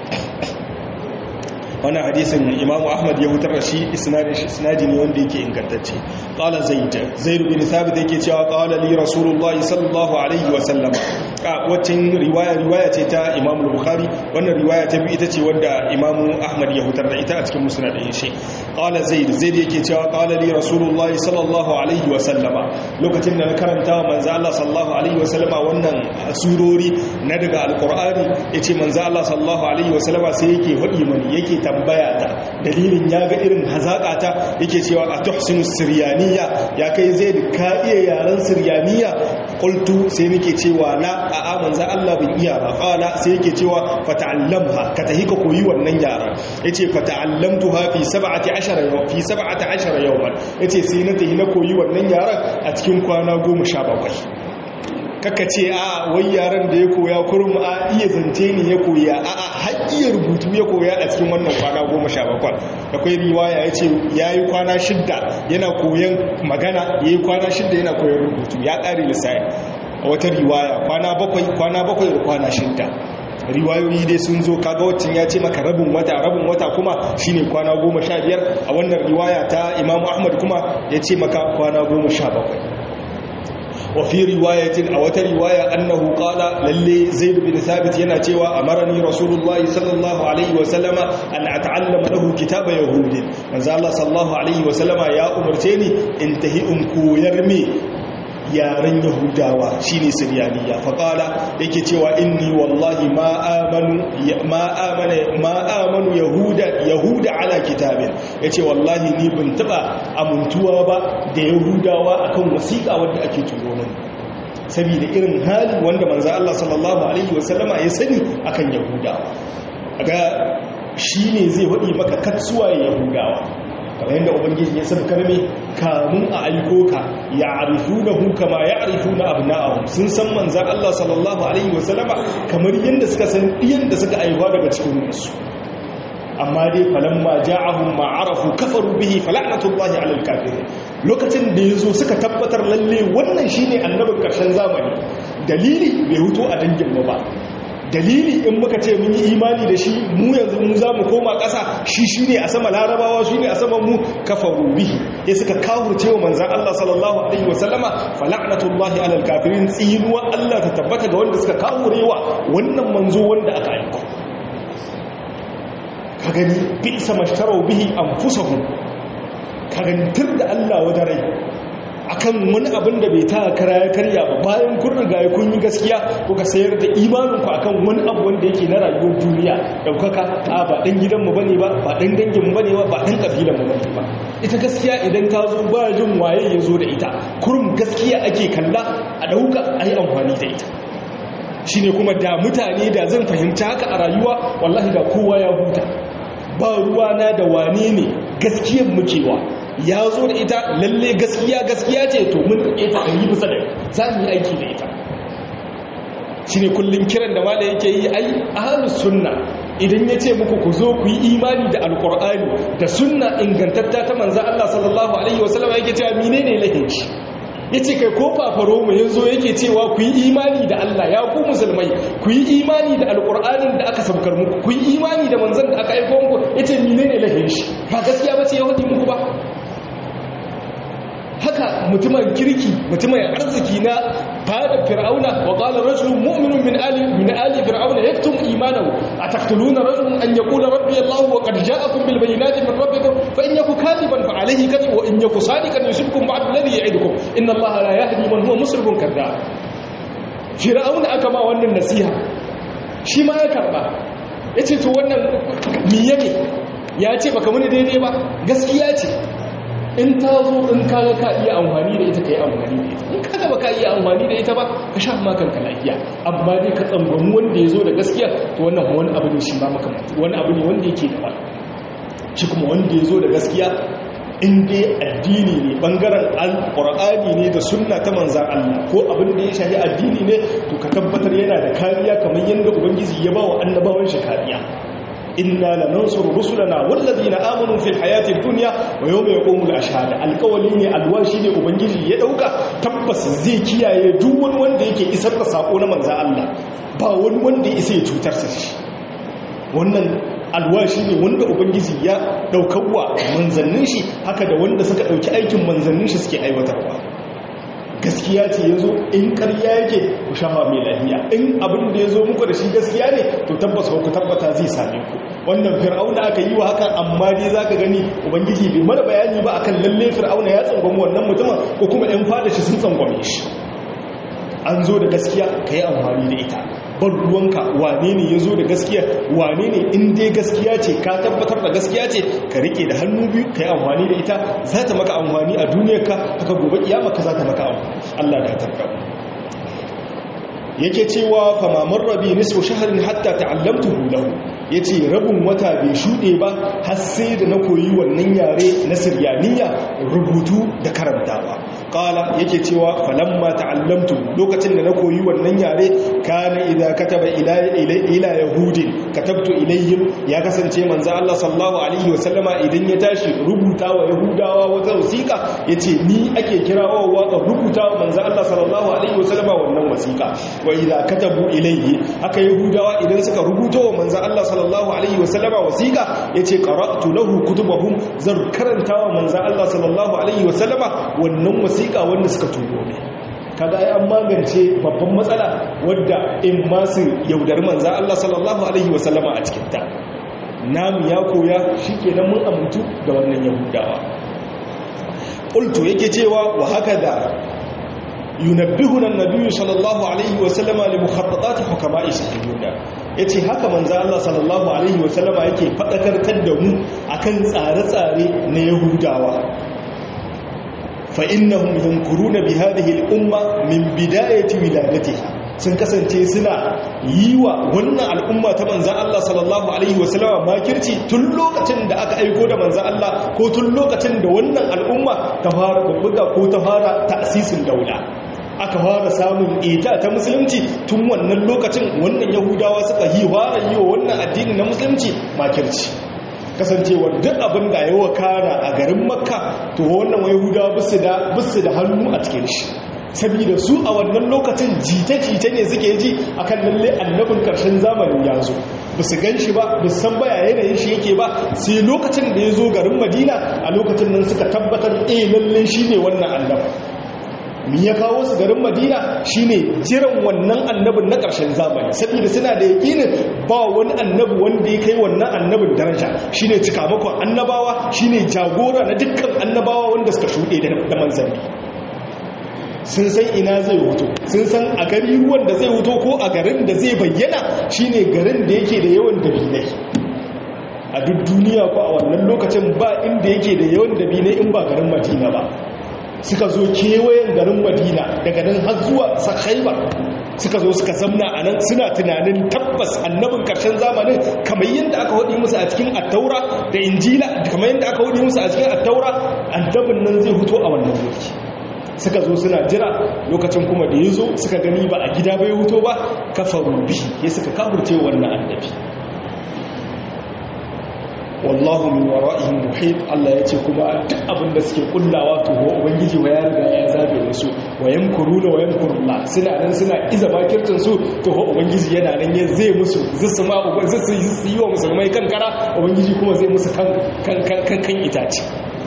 wannan hadisin imamu ahmad ya hutar da shi isnadi ne wanda yake ingantacce qala zaid zaid bin thabit yake cewa qala li rasulullah sallallahu alaihi wa sallam a wacin riwaya riwaya ce ta imamu bukhari wannan riwaya ta biyu ita ce wanda imamu ahmad ya hutar da ita a cikin musnadin shi qala zaid zaid yake cewa qala li rasulullah sallallahu alaihi wa sallam lokacin da na karanta manzo Allah sallallahu alaihi wa sallama wannan surori na daga alqur'ani yace manzo Allah sallallahu alaihi wa sallama sai yake hadi mani yake tambaya ta dalilin ya ga irin hazaƙata yake cewa a tuhsinu siryaniya ya kai zai da ka iya yaren siryaniya qultu sai nake cewa la a amanza Allah bin iya ba qala sai yake cewa fata'allamha ka tahi ka koyi wannan yaran yace fata'allamtuha fi 17 yawm fi 17 yawman yace sai na tahi na koyi wannan yaran a cikin kwana 17 kaka ce a wai yaran da ya koya kurum a iya zance ne ya koya a a haƙiyar rubutu ya koya a cikin wannan kwana goma sha bakwai akwai riwaya ya ce ya yi kwana shidda yana koyan magana ya yi kwana shidda yana koyan rubutu ya ƙare lissafi a wata riwaya kwana bakwai kwana bakwai da kwana shidda riwayoyi dai sun zo kaga waccan ya ce maka rabin wata rabin wata kuma shine kwana goma sha biyar a wannan riwaya ta imamu ahmad kuma ya ce maka kwana goma sha bakwai وفي رواية أو رواية أنه قال للي زيد بن ثابت ينا تيوى أمرني رسول الله صلى الله عليه وسلم أن أتعلم له كتاب يهود من زال الله صلى الله عليه وسلم يا أمرتيني انتهي أنكو يرمي yaren yahudawa shine siryaniya faƙala yake cewa inni wallahi ma amanu ma amana ma amanu yahuda yahuda ala kitabin yace wallahi ni ban taba amuntuwa ba da yahudawa akan wasiƙa wanda ake turo mani saboda irin hali wanda manzo Allah sallallahu alaihi wasallama ya sani akan yahudawa ga shine zai wadi maka katsuwa yahudawa kamar yadda ubangiji ya san karme kamun a aiko ka ya arifu na hu kama ya arifu na abu na'ahun sun san manzan Allah sallallahu Alaihi wasallama kamar yadda suka san ɗiyan da suka aiwa daga cikin su amma dai falamma ja'ahum ma arafu kafaru bihi fala'natullahi 'alal kafirin lokacin da yazo suka tabbatar lalle wannan shine annabin karshen zamani dalili bai huto a dangin mu ba dalili in muka ce mun yi imani da shi mu yanzu mu za mu koma ƙasa shi shi ne a sama larabawa shi ne a sama mu kafaru bihi ya suka kawurce wa manzan Allah sallallahu alaihi wasallama fala'natullahi alal kafirin tsinuwa Allah ta tabbata ga wanda suka kawurewa wannan manzo wanda aka aiko ka gani bi sama shtarau bihi anfusahum ka gani tur da Allah wajen rai akan wani abin da bai ta kara ya karya ba bayan kun riga ya kun yi gaskiya kuka sayar da imaninku akan wani abu wanda yake na rayuwar duniya daukaka a ba dan gidanmu bane ba ba dan danginmu bane ba ba dan kabilanmu bane ba ita gaskiya idan ta zo ba jin waye ya zo da ita kurum gaskiya ake kalla a dauka a yi amfani da ita shine kuma da mutane da zan fahimta haka a rayuwa wallahi da kowa ya huta ba ruwana da wane ne gaskiyar mukewa ya zo da ita lalle gaskiya gaskiya ce to mun ɗauke ta ɗari bisa da za mu yi aiki da ita shi ne kullum kiran da mala yake yi ai ahalus sunna idan ya ce muku ku zo ku yi imani da alkur'ani da sunna ingantatta ta manzan Allah sallallahu alaihi wasallam yake cewa mine ne lahinci ya ce kai ko fafaro mu ya zo yake cewa ku yi imani da Allah ya ku musulmai ku yi imani da alkur'anin da aka sabkar muku ku yi imani da manzan da aka aiko muku ya ce mine ne lahinci ba gaskiya ba ce ya hudu muku ba haka mutumin kirki mutumin arziki na fada fir'auna wa qala rajulun mu'minun min ali min ali fir'auna yaktum imanahu ataqtuluna rajulan an yaqula rabbi allah wa qad ja'akum bil bayyinati min rabbikum fa in yaku kadiban fa alayhi kadhib wa in yaku sadiqan yusibkum ba'd alladhi ya'idukum inna allah la yahdi man huwa musrifun kadhab fir'auna aka ma wannan nasiha shi ma ya karba yace to wannan miye ne ya ce baka muni daidai ba gaskiya ce in ta zo in kaga ka iya amfani da ita ka yi amfani da ita in kaga ba ka iya amfani da ita ba ka sha ma kanka lafiya amma dai ka tsangwami wanda ya zo da gaskiya to wannan wani abu ne shi ma makamanci wani abu ne wanda yake da shi kuma wanda ya zo da gaskiya in dai addini ne bangaren alƙur'ani ne da sunna ta manzan Allah ko abin da ya shahi addini ne to ka tabbatar yana da kariya kamar yadda ubangiji ya ba wa annabawan shi kariya inna lanansuru rusulana wallazina amanu fil hayati dunya wa yawma yaqumul ashhad alqawli ne alwashi ne ubangiji ya dauka tabbas zai kiyaye duk wani wanda yake isar da sako na manzan Allah ba wani wanda ya isa ya cutar sa shi wannan alwashi ne wanda ubangiji ya daukarwa manzannin shi haka da wanda suka dauki aikin manzannin shi suke aiwatarwa gaskiya ce ya zo in karya yake ku shafa mai lahiya in abin da ya zo muku da shi gaskiya ne to tabbas ku tabbata zai same ku wannan fir'auna aka yi wa hakan amma dai za ka gani ubangiji bai mana bayani ba akan lalle fir'auna ya tsangwami wannan mutumin ko kuma 'yan fada shi sun tsangwame shi an zo da gaskiya ka yi amfani da ita bar ruwanka wane ne ya zo da gaskiya wane ne in dai gaskiya ce ka tabbatar da gaskiya ce ka rike da hannu biyu ka yi amfani da ita za ta maka amfani a duniyarka haka gobe kiyama ka za ta maka amfani Allah da tarka yake cewa famamar rabi nisfu shaharin hatta ta'allamtuhu lahu yace rabin wata bai shude ba har sai da na koyi wannan yare na siryaniya rubutu da karantawa qala yake cewa falamma ta'allamtu lokacin da na koyi wannan yare kana idza kataba ila ila yahudin katabtu ilayhim ya kasance manzo Allah sallallahu alaihi wasallama idan ya tashi rubuta wa yahudawa wata wasiqa yace ni ake kirawa wa rubuta wa manzo Allah sallallahu alaihi wasallama wannan wasiqa wa idza katabu ilayhi haka yahudawa idan suka rubuta wa manzo Allah sallallahu alaihi wasallama wasiqa yace qara'tu lahu kutubahum zan karanta wa manzo Allah sallallahu alaihi wasallama wannan wasiqa wanda suka turo ne kaga ai an magance babban matsala wadda in ma su yaudar manzo Allah sallallahu alaihi wasallama a cikin ta namu ya koya shikenan mun amintu da wannan yahudawa qultu yake cewa wa hakada yunabbihuna an-nabiy sallallahu alaihi wasallama li mukhattatat hukama'i sahihuna yace haka manzo Allah sallallahu alaihi wasallama yake fadakartar da mu akan tsare-tsare na yahudawa fa innahum yankuruna bi hadhihi al-umma min bidayati wiladatiha sun kasance suna yi wa wannan al'umma ta manzan Allah sallallahu Alaihi wasallama makirci tun lokacin da aka aiko da manzan Allah ko tun lokacin da wannan al'umma ta fara babbuga ko ta fara ta'asisin daula aka fara samun ita ta musulunci tun wannan lokacin wannan yahudawa suka yi fara yi wa wannan addini na musulunci makirci kasancewar duk abin da ya wakana a garin makka to wannan yahudawa bisu da hannu a cikin shi saboda su a wannan lokacin jita-jita ne suke ji akan lalle annabin karshen zamanin ya zo ba su gan shi ba ba san baya yanayin shi yake ba sai lokacin da ya zo garin madina a lokacin nan suka tabbatar eh lalle shi ne wannan annabin mi ya kawo su garin madina shine jiran wannan annabin na ƙarshen zamani saboda suna da yakinin ba wani annabi wanda ya kai wannan annabin daraja shine cikamakon annabawa shine jagora na dukkan annabawa wanda suka shuɗe da manzanni sun san ina zai wuto sun san a gari ruwan da zai wuto ko a garin da zai bayyana shine garin da yake da yawan dabinai a duk duniya ko a wannan lokacin ba inda yake da yawan dabinai in ba garin madina ba suka zo kewayen garin madina daga nan har zuwa sakhaiba suka zo suka zamna a nan suna tunanin tabbas annabin karshen zamanin kamar yadda aka hudi musu a cikin attaura da injila kamar yadda aka hudi musu a cikin attaura annabin nan zai huto a wannan lokaci suka zo suna jira lokacin kuma da ya zo suka gani ba a gida bai huto ba kafaru bi ya suka kafurce wannan annabi wallahu min wara'ihim muhit Allah yace kuma duk abin da suke kullawa to ho ubangiji wa ya riga ya zabe da su wa yamkuruna wa yamkurullah suna nan suna iza bakircin su to ho ubangiji yana nan ya zai musu zisu ma uba zisu yi wa musulmai kan kara ubangiji kuma zai musu kan kan kan kan itace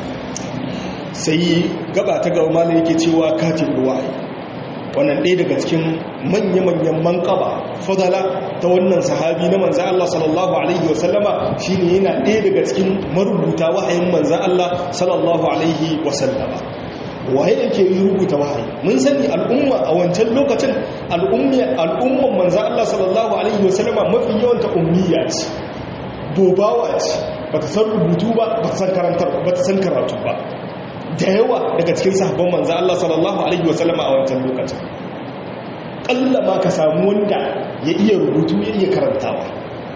sai gaba ta gaba malai yake cewa katibul wahyi wannan ɗaya daga cikin manya-manyan manƙaba fadala ta wannan sahabi na manzan Allah sallallahu Alaihi wasallama shi ne yana ɗaya daga cikin marubuta wahayin manzan Allah sallallahu Alaihi wasallama waye yake yi rubuta wahayi mun sani al'umma a wancan lokacin al'umman manzan Allah sallallahu Alaihi wasallama mafi yawanta ummiya ce bobawa ce ba ta san rubutu ba ba ta san karatu ba da yawa daga cikin sahabban manzo Allah sallallahu alaihi wasallam a wancan lokacin kalla ma ka samu wanda ya iya rubutu ya iya karantawa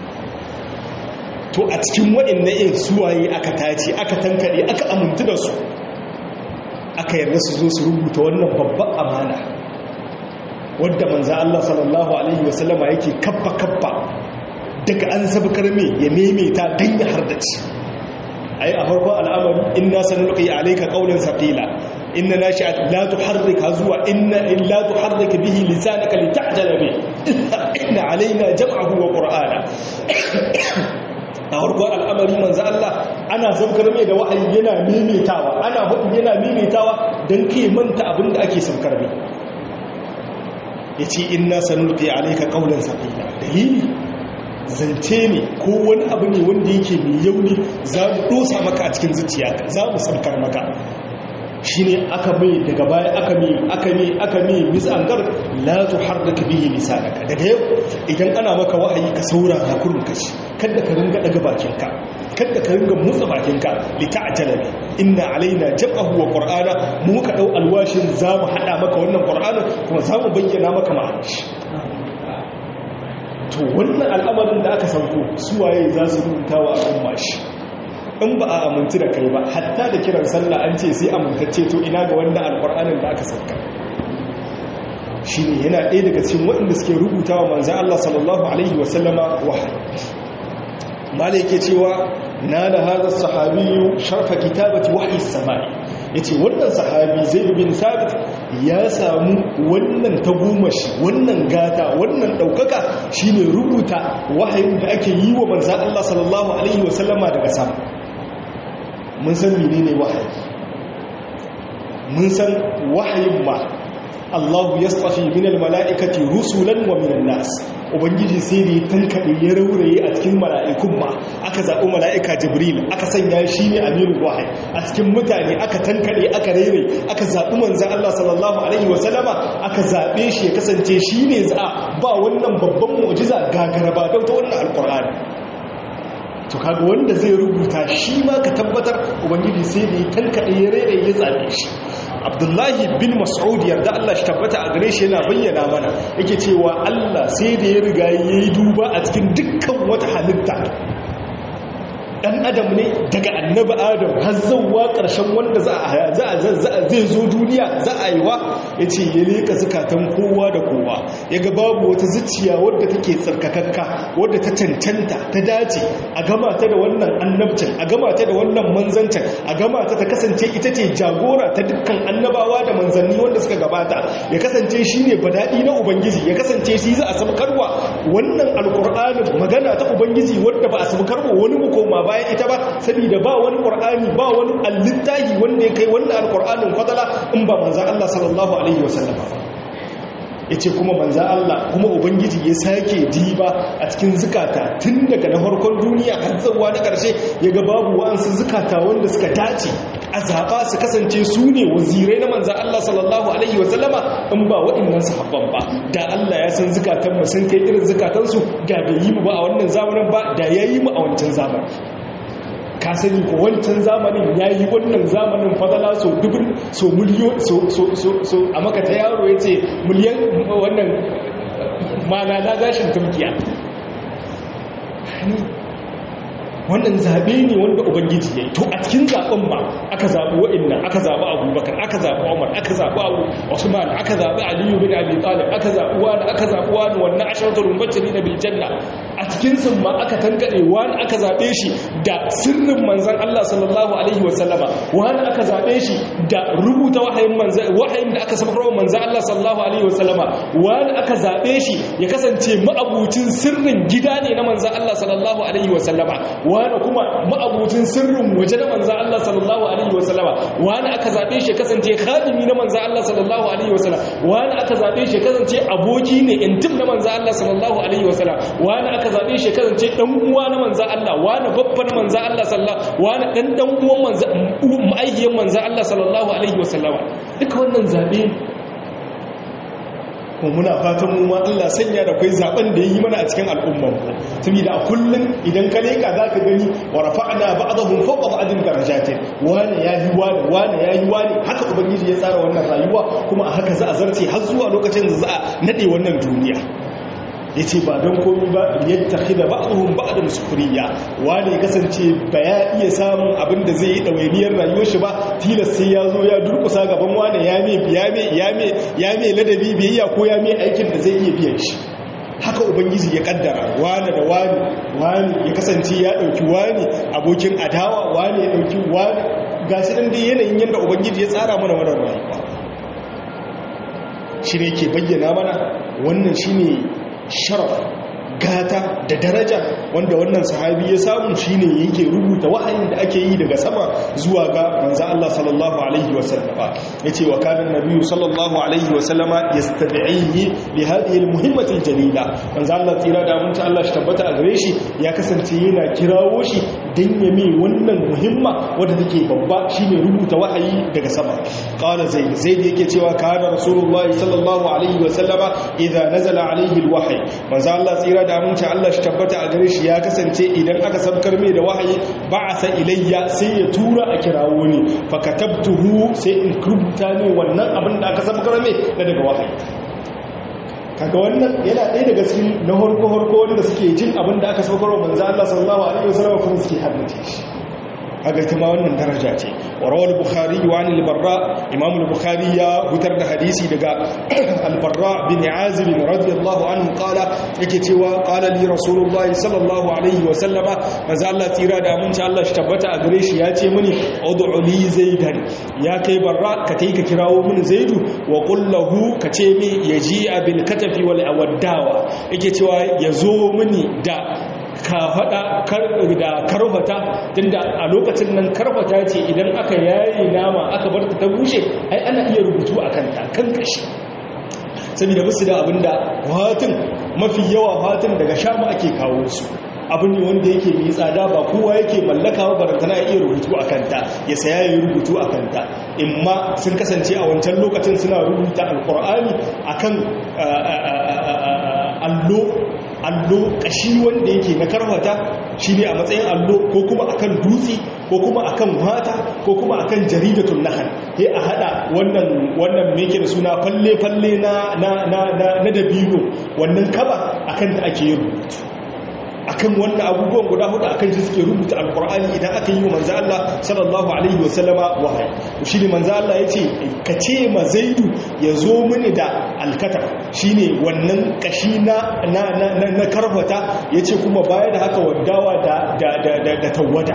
to a cikin waɗanda yin suwaye aka tace aka tankare aka amintu da su aka yarda su zo su rubuta wannan babban amana wadda manzo Allah sallallahu alaihi wasallama yake kappa kappa daga an sabkar me ya maimaita dan ya hardace ai a farkon al'amari inna sanulqi alayka qawlan saqila inna nashi'at la tuharrik zuwa inna illa tuharrik bihi lisanaka lita'jala bi inna alaina jam'ahu wa qur'ana a farkon al'amari manzo Allah ana sabkar mai da wa'ayi yana maimaitawa ana hudu yana maimaitawa dan kai manta abinda ake sabkar mai yace inna sanulqi alayka qawlan saqila dalili zance ne ko wani abu ne wanda yake mai yauni za mu dosa maka a cikin zuciya za mu saukar maka shi ne aka mai daga baya aka mai aka mai aka mai misangar la tuharrika bihi lisanaka daga yau idan ana maka wahayi ka saurara kurun kashi kada ka ringa daga bakinka kada ka ringa motsa bakinka li ta'jala bi inna alaina jam'ahu wa qur'ana mu muka dau alwashin za mu hada maka wannan qur'anin kuma za mu bayyana maka ma'anar to wannan al'amarin da aka sauko suwaye za su rubuta wa al'umma shi in ba a amintu da kai ba hatta da kiran sallah an ce sai amintacce to ina ga wanda alƙur'anin da aka sauka shi ne yana ɗaya daga cikin waɗanda suke rubuta wa manzan Allah sallallahu alaihi wasallama wahayi mala yake cewa na da hazar sahabiyu sharfa kitabati wahayi samai ya ce wannan sahabi zai bin sabit ya samu wannan tagomashi wannan gata wannan ɗaukaka shi ne rubuta wahayin da ake yi wa manzan Allah sallallahu Alaihi wasallama daga sama mun san mene ne wahayi mun san wahayin ma Allahu ya tsafi minal mala'ikati rusulan wa minan nas ubangiji sai da ya tankaɗe ya rauraye a cikin mala'ikun ma aka zaɓi mala'ika jibril aka sanya shi ne amiru wahayi a cikin mutane aka tankaɗe aka rere aka zaɓi manzan Allah sallallahu alaihi wasallama aka zaɓe shi ya kasance shi ne za ba wannan babban mu'jiza gagaraba don ta wannan alƙur'ani to kaga wanda zai rubuta shi ma ka tabbatar ubangiji sai da ya tankaɗe ya rere ya zaɓe shi abdullahi bin mas'ud yarda Allah shi tabbata a gare shi yana bayyana mana yake cewa Allah sai da ya riga yayi duba a cikin dukkan wata halitta dan adam ne daga annabi adam har zawwa karshen wanda za a zai zo duniya za a yi wa yace ya leka zakatan kowa da kowa yaga babu wata zuciya wadda take tsarkakakka wadda ta cancanta ta dace a gama ta da wannan annabcin a gama ta da wannan manzancin a gama ta ta kasance ita ce jagora ta dukkan annabawa da manzanni wanda suka gabata ya kasance shine badadi na ubangiji ya kasance shi za a sabkarwa wannan alqur'anin magana ta ubangiji wanda ba a sabkarwa wani mukoma bayan ita ba saboda ba wani qur'ani ba wani allittahi wanda ya kai wannan alqur'anin fadala in ba manzon Allah sallallahu alaihi wasallam yace kuma manzon Allah kuma ubangiji ya sake diba a cikin zukata tun daga na farkon duniya har zuwa na karshe yaga babu wa'ansu zukata wanda suka dace a zaɓa su kasance su ne wazirai na manzan Allah sallallahu Alaihi wasallama in ba waɗannan sahabban ba da Allah ya san zukatanmu sun kai irin zukatansu da bai yi mu ba a wannan zamanin ba da ya yi mu a wancan zamanin ka sani ko wancan zamanin ya yi wannan zamanin fadala so dubin so miliyon so a maka ta yaro ya ce miliyan wannan mana na gashin turkiya wannan zaɓe ne wanda ubangiji ya yi to a cikin zaɓen ba aka zaɓi wa'inna aka zaɓi abubakar aka zaɓi umar aka zaɓi abu usman aka zaɓi aliyu bin abi talib aka zaɓi wani aka zaɓi wani wannan asharatul mubashirin bil janna a cikin sun ma aka tankade wani aka zaɓe shi da sirrin manzon Allah sallallahu alaihi wa sallama wani aka zaɓe shi da rubuta wahayin manzon wahayin da aka sabarwa manzon Allah sallallahu alaihi wa sallama wani aka zaɓe shi ya kasance ma'abucin sirrin gida ne na manzon Allah sallallahu alaihi wa sallama wani kuma ma'abucin sirrin waje na manzan Allah sallallahu Alaihi wasallama wani aka zaɓe shi kasance khadimi na manzan Allah sallallahu Alaihi wasallama wani aka zaɓe shi kasance aboki ne intim na manzan Allah sallallahu Alaihi wasallama wani aka zaɓe shi kasance ɗan uwa na manzan Allah wani babba na manzan Allah sallallahu wani ɗan ɗan uwan manzan ma'aikiyar manzan Allah sallallahu Alaihi wasallama duka wannan zaɓe kuma muna fatan mu ma Allah sanya da kai zaben da yayi mana a cikin al'umman mu saboda a kullun idan ka leka zaka gani wa rafa'na ba'dahum fawqa ba'din darajatin wani yayi wani wani yayi wani haka ubangiji ya tsara wannan rayuwa kuma a haka za a zarce har zuwa lokacin da za a nade wannan duniya ya ce ba don komi ba yadda da ba'aduhun ba'adun sufuriya wani ya kasance ba ya iya samun abin da zai yi ɗawainiyar rayuwar shi ba tilas sai ya zo ya durkusa gaban wani ya mai ladabi biyayya ko ya mai aikin da zai iya biyan shi haka ubangiji ya kaddara wani da wani wani ya kasance ya ɗauki wani abokin adawa wani ya ɗauki wani ga shi ɗan dai yanayin yadda ubangiji ya tsara mana wannan rayuwa shi ne ke bayyana mana wannan shi ne sharaf gata da daraja wanda wannan sahabi ya samu shine yake rubuta wahayin da ake yi daga sama zuwa ga manzo Allah sallallahu alaihi wasallama yace wa kana nabiyyu sallallahu alaihi wasallama yastad'ihi li hadhihi almuhimmati aljalila manzo Allah tsira da mun Allah shi tabbata a gare shi ya kasance yana kirawo shi dan ya mai wannan muhimma wanda take babba shine rubuta wahayi daga sama qala zaid zaid yake cewa kana rasulullahi sallallahu alaihi wasallama idza nazala alaihi alwahyi manzo Allah tsira da aminci Allah shi tabbata a gare shi ya kasance idan aka sabkar mai da wahayi ba'asa ilayya sai ya tura a kirawo ne fa katabtuhu sai in rubuta ne wannan abin da aka sabkar mai da daga wahayi kaga wannan yana ɗaya daga cikin na horko horko wanda suke jin abin da aka sabkar wa manzo Allah sallallahu alaihi wasallam kuma suke haddace shi kaga ita ma wannan daraja ce wa rawal bukhari wa an al-barra imam al-bukhari ya hutar da hadisi daga al-barra bin azib radiyallahu anhu qala yake cewa qala li rasulullahi sallallahu alaihi wa sallama manzo Allah tsira da aminci Allah shi tabbata a gare shi ya ce mini ud'u li zaidan ya kai barra ka tai ka kirawo mini zaidu wa qul lahu ka ce mi yaji bil katafi wal awaddawa yake cewa yazo mini da ka faɗa da karfata tunda a lokacin nan karfata ce idan aka yayi nama aka bar ta bushe ai ana iya rubutu a kanta kan kashi saboda musu da abinda fatin mafi yawa fatin daga shamu ake kawo su abin ne wanda yake mai tsada ba kowa yake mallaka ba barantana ya iya rubutu a kanta ya saya ya rubutu a kanta imma sun kasance a wancan lokacin suna rubuta alkur'ani akan allo allo kashi wanda yake na karfata shi ne a matsayin allo ko kuma akan dutse ko kuma akan mata ko kuma akan jaridatun nahal sai a hada wannan wannan me yake da suna falle falle na na na na dabino wannan kaba akan da ake yin rubutu akan wannan abubuwan guda hudu akan shi suke rubuta alkur'ani idan aka yi wa manzo Allah sallallahu alaihi wasallama wahayi to shine manzo Allah yace ka ce ma zaidu ya zo mini da alkatab shine wannan kashi na na na, na karfata yace kuma baya da haka waddawa da da da, da tawada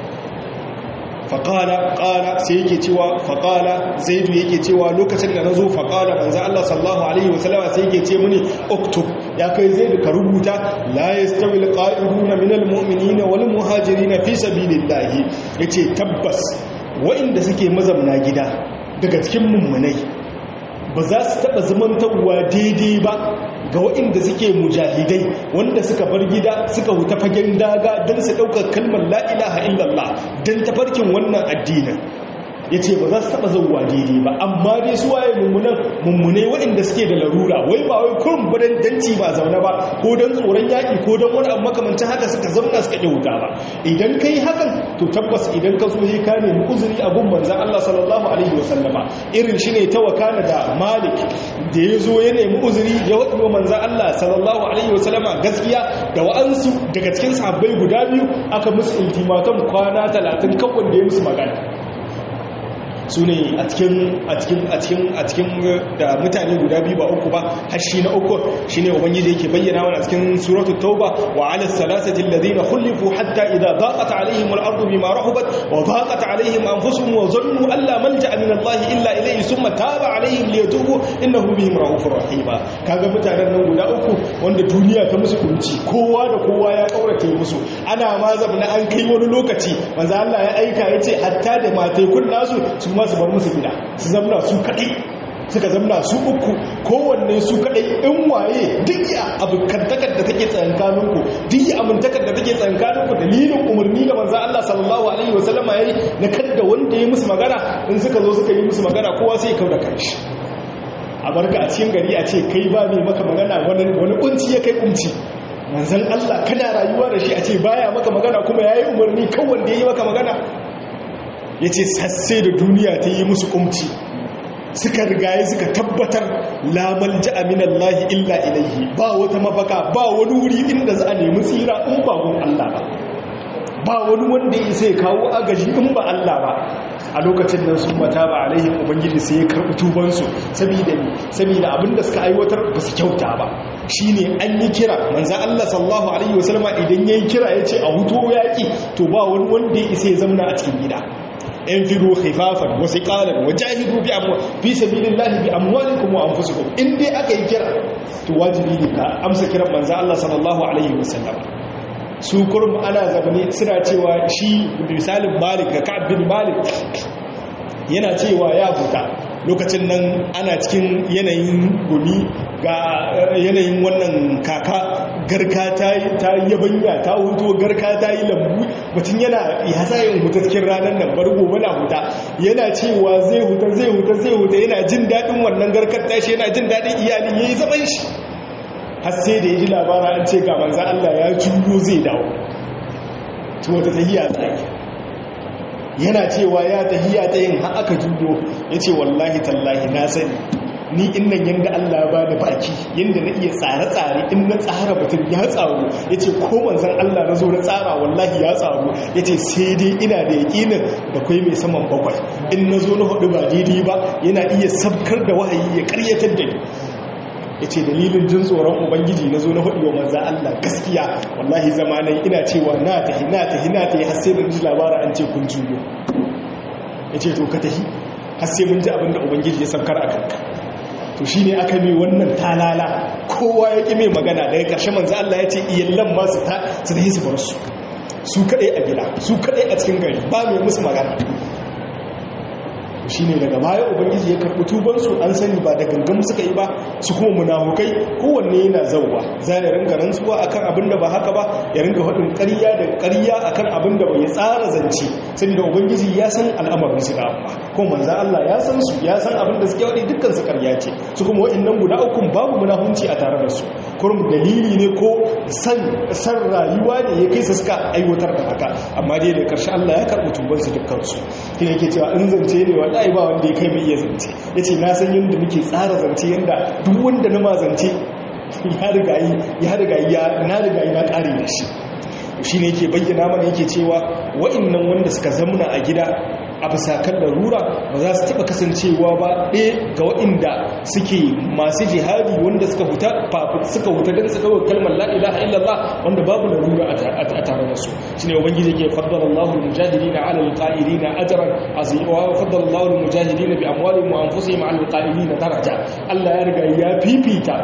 faƙala ƙala sai yake cewa faƙala zaidu yake cewa lokacin da na zo faƙala manzo Allah sallallahu alaihi wasallama sai yake ce mini uktub ya kai zaidu ka rubuta la yastawi alqa'iduna minal mu'minina wal muhajirin fi sabilillah yace tabbas wa'inda suke mazamna gida daga cikin mummunai ba za su taɓa zamantarwa daidai ba ga waɗanda suke mujahidai wanda suka bar gida suka huta fagen daga don su ɗaukar kalmar la'ilaha illallah don tafarkin wannan addinin ya ce ba za su taɓa zauwa daidai ba amma dai su waye mummunan mummunai waɗanda suke da larura wai ba wai kurin badan danci ba zaune ba ko don tsoron yaƙi ko don wani abu makamancin haka suka zauna suka ƙi wuta ba idan ka yi hakan to tabbas idan ka zo yi ka nemi uzuri a gun manzan Allah sallallahu alaihi wasallama irin shi ne ta wakana da malik da ya zo ya nemi uzuri ya waɗi wa manzan Allah sallallahu alaihi wasallama gaskiya da wa'ansu daga cikin sahabbai guda biyu aka musu iltimaton kwana talatin kawai da ya musu magana su ne a cikin da mutane guda biyu ba uku ba hashi na uku shi ne ubangiji yake bayyana wani a cikin suratu tauba wa ala salasati alladhina khulifu hatta idha daqat alaihim al-ardu bima rahabat wa daqat alaihim anfusuhum wa dhannu an la malja'a min Allah illa ilayhi thumma taba alaihim liyatubu innahu bihim raufur rahim kaga mutanen nan guda uku wanda duniya ta musu kunci kowa da kowa ya kaurace musu ana ma zabna an kai wani lokaci manzo Allah ya aika yace hatta da matai kun nasu su ma su bar musu gida su zamna su kaɗai suka zamna su uku kowanne su kaɗai in waye duk ya abokantakar da take tsayankaninku duk ya amintakar da take tsayankaninku dalilin umarni da manzan Allah sallallahu alaihi wasallama ya yi na kadda wanda ya musu magana in suka zo suka yi musu magana kowa sai ya kau da kanshi a barka a cikin gari a ce kai ba mai maka magana wani kunci ya kai kunci manzan Allah kana rayuwa da shi a ce baya maka magana kuma ya yi umarni kan wanda ya yi maka magana ya ce sasse da duniya ta yi musu kumci suka rigaye suka tabbatar lamal ja'aminan lahi illa ilaihi ba wata mafaka ba wani wuri inda za a nemi tsira in ba gun Allah ba ba wani wanda ya sai kawo agaji in ba Allah ba a lokacin nan sun mata ba alaihim ubangiji sai ya karɓi tubansu saboda ne saboda abinda suka aiwatar ba su kyauta ba shine an yi kira manzan Allah sallallahu alaihi wasallama idan yayi kira ya ce a huto yaƙi to ba wani wanda ya isa ya zamna a cikin gida انفروا خفافا وثقالا وجاهدوا باموال في سبيل الله باموالكم وانفسكم in dai aka yi kira to wajibi ne ka amsa kiran manzo Allah sallallahu alaihi wasallam su kurum ana zabane suna cewa shi misalin Malik ga Ka'ab bin Malik yana cewa ya huta lokacin nan ana cikin yanayin gumi ga yanayin wannan kaka garka ta yi yabanya ta huto garka ta yi lambu mutum yana ya sa yin huta cikin ranar nan bar gobe na huta yana cewa zai huta zai huta zai huta yana jin daɗin wannan garkar tashi yana jin daɗin iyali ya yi zaman shi har sai da ya ji labara an ce ga manzan Allah ya juyo zai dawo to wata tahiya tsaki yana cewa ya tahiya ta yin har aka juyo ya ce wallahi tallahi na sani ni innan yadda Allah ba da baki yadda na iya tsare-tsare in na tsara mutum ya tsaro ya ce ko manzan Allah na zo na tsara wallahi ya tsaro ya ce sai dai ina da yaƙinin da kwai mai saman bakwai in na zo na hudu ba daidai ba yana iya sabkar da wahayi ya karyatar da ni ya ce dalilin jin tsoron ubangiji na zo na hudu wa manzan Allah gaskiya wallahi zamanai ina cewa na tahi na tahi na tahi har sai da ji labara an ce kun juyo ya ce to ka tahi har sai mun ji abin da ubangiji ya sabkar a kanka to shi ne aka mai wannan talala kowa ya ƙi mai magana daga ƙarshe manzo Allah ya ce iyallan ma su ta su da su bar su su kaɗai a gida su kaɗai a cikin gari ba mai musu magana shi ne daga baya ubangiji ya karɓi tubansu an sani ba da gangan suka yi ba su kuma munafukai kowanne yana zauwa za ya ringa rantsuwa akan abin da ba haka ba ya ringa faɗin ƙarya da ƙarya akan abin da bai tsara zance saboda ubangiji ya san al'amarin su da amma ko manzo Allah ya san su ya san abin da suke wadi dukkan su ƙarya ce su kuma wa'annan guda uku babu munafunci a tare da su kurum dalili ne ko san san rayuwa ne ya kai su suka aiwatar da haka amma dai da ƙarshe Allah ya karɓi tubansu dukkan su kina yake cewa in zance ne wallahi ba wanda ya kai mai iya zance ya ce na san yadda muke tsara zance yadda duk wanda na ma zance ya riga yi ya riga yi na riga yi na ƙare da shi shi ne yake bayyana mana yake cewa wa'innan wanda suka zamuna a gida a bisa kan larura ba za su taɓa kasancewa ba ɗaya ga waɗanda suke masu jihadi wanda suka huta suka huta don su ɗaukar kalmar la'ilaha illallah wanda babu larura a tare da su shi ne ubangiji ke faddala Allahul mujahidi na alal ƙa'iri na ajaran aziwa faddala Allahul mujahidi na bi amwalin mu an fusa yi ma'alal ƙa'iri na daraja Allah ya riga ya fifita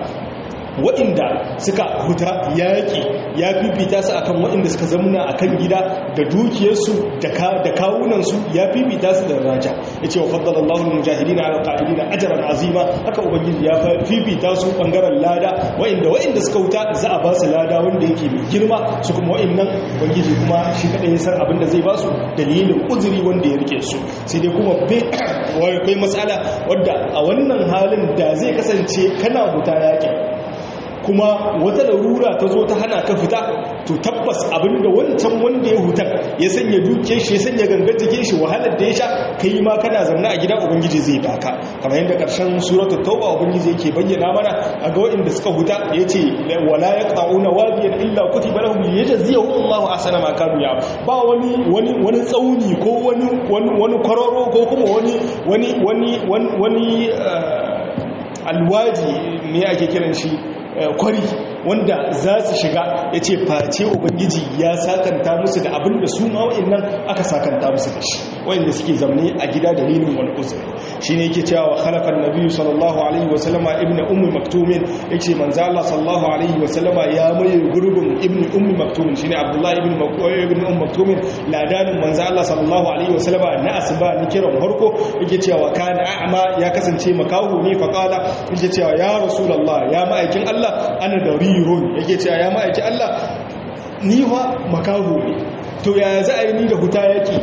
waɗanda suka huta yaƙi ya fifita su akan waɗanda suka zamuna akan gida da dukiyarsu da kawunansu ya fifita su da raja ya ce wa faddala Allahun mujahidi na alƙa'idi na ajaran azima haka ubangiji ya fifita su ɓangaren lada waɗanda waɗanda suka huta za a ba su lada wanda yake mai girma su kuma waɗannan ubangiji kuma shi kaɗai ya san abin da zai ba su dalilin uzuri wanda ya rike su sai dai kuma kai matsala wadda a wannan halin da zai kasance kana huta yaƙi kuma wata larura ta zo ta hana ka fita to tabbas abinda wancan wanda ya hutar ya sanya duke shi ya sanya gangar jikin shi wahalar da ya sha kai ma kana zaune a gida ubangiji zai baka kamar yadda karshen suratul tauba ubangiji yake bayyana mana a ga waɗanda suka huta yace wala yaqauna wadiyan illa kutiba lahum liyajziyahum Allahu ahsana ma kanu ya ba wani wani wani tsauni ko wani wani kwararo ko kuma wani wani wani wani alwaji ne ake kiran shi kwari wanda za su shiga ya ce face ubangiji ya sakanta musu da abin da su ma wa'annan aka sakanta musu da shi wa'anda suke zamne a gida dalilin wani uzuri shi ne yake cewa halafan nabiyu sallallahu alaihi wasallama ibn ummi maktumin ya ce manzo Allah sallallahu alaihi wasallama ya maye gurbin ibn ummi maktumin shine abdullahi ibn ibn ummi maktumin ladanin manzo Allah sallallahu alaihi wasallama na asuba ni kiran farko yake cewa kana a'ma ya kasance makahu ne fa qala yake cewa ya rasulullah ya ma'aikin Allah ana da rirun yake cewa ya ma'aiki Allah ni wa makaho ne to ya za a yi ni da huta yake da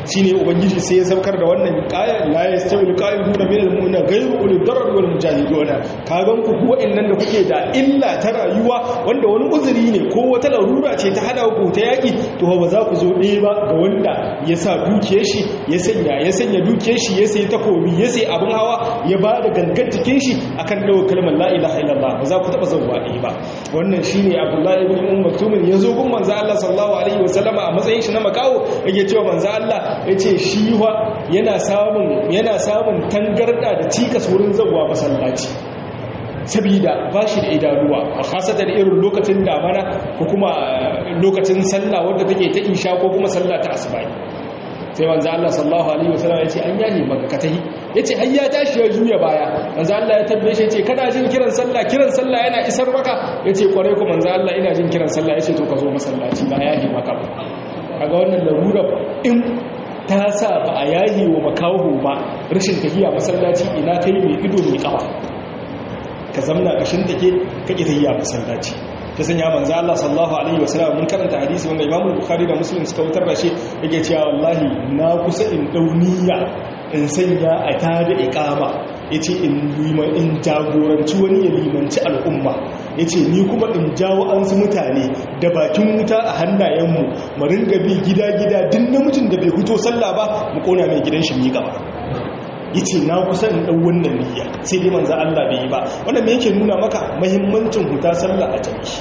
shine ubangiji sai ya saukar da wannan qaya la yastawi alqa'iduna min almu'mina ghayru ulil darar wal mujahiduna kagan ku ku wa'annan da kuke da illa ta rayuwa wanda wani uzuri ne ko wata larura ce ta hada ku ta yaki to ba za ku zo ɗaya ba ga wanda ya sa dukiyar shi ya sanya ya sanya dukiyar shi ya sayi takobi ya sayi abin hawa ya ba da gangan cikin shi akan dawo kalmar la ilaha illallah ba za ku taba zauwa ɗaya ba wannan shine abdullahi ibn umm maktum ya zo gun manzo Allah sallallahu alaihi wasallama a matsayin shi na makawo yake cewa manzo Allah yace shi wa yana samun yana samun tangarda da cikas wurin zauwa masallaci sabida ba shi da idanuwa a khasatan irin lokacin damana ko kuma lokacin sallah wadda take ta isha ko kuma sallah ta asuba sai manzo Allah sallallahu alaihi wasallam ya ce an yahi maka ka tahi yace har ya tashi ya juya baya manzo Allah ya tabbaye shi yace kana jin kiran sallah kiran sallah yana isar maka yace kwarai ko manzo Allah ina jin kiran sallah yace to ka zo masallaci ba yahi maka ba kaga wannan larura in ta sa ba a yahi wa makawo ba rashin tafiya masallaci ina kai mai ido mai kawa ka zamna kashin take ka ki tafiya masallaci ta sanya manzo Allah sallallahu alaihi wasallam mun karanta hadisi wanda Imam Bukhari da Muslim suka wutar da shi yake cewa wallahi na kusa in dauniya in sanya a tada iqama yace in liman in jagoranci wani ya limanci al'umma yace ni kuma in jawo an su mutane da bakin wuta a hannayenmu mu ringa bi gida gida duk namijin da bai fito sallah ba mu kona mai gidan shi mi gaba yace na kusa in dau wannan niyya sai dai manzo Allah bai yi ba wannan me yake nuna maka muhimmancin huta sallah a jami'i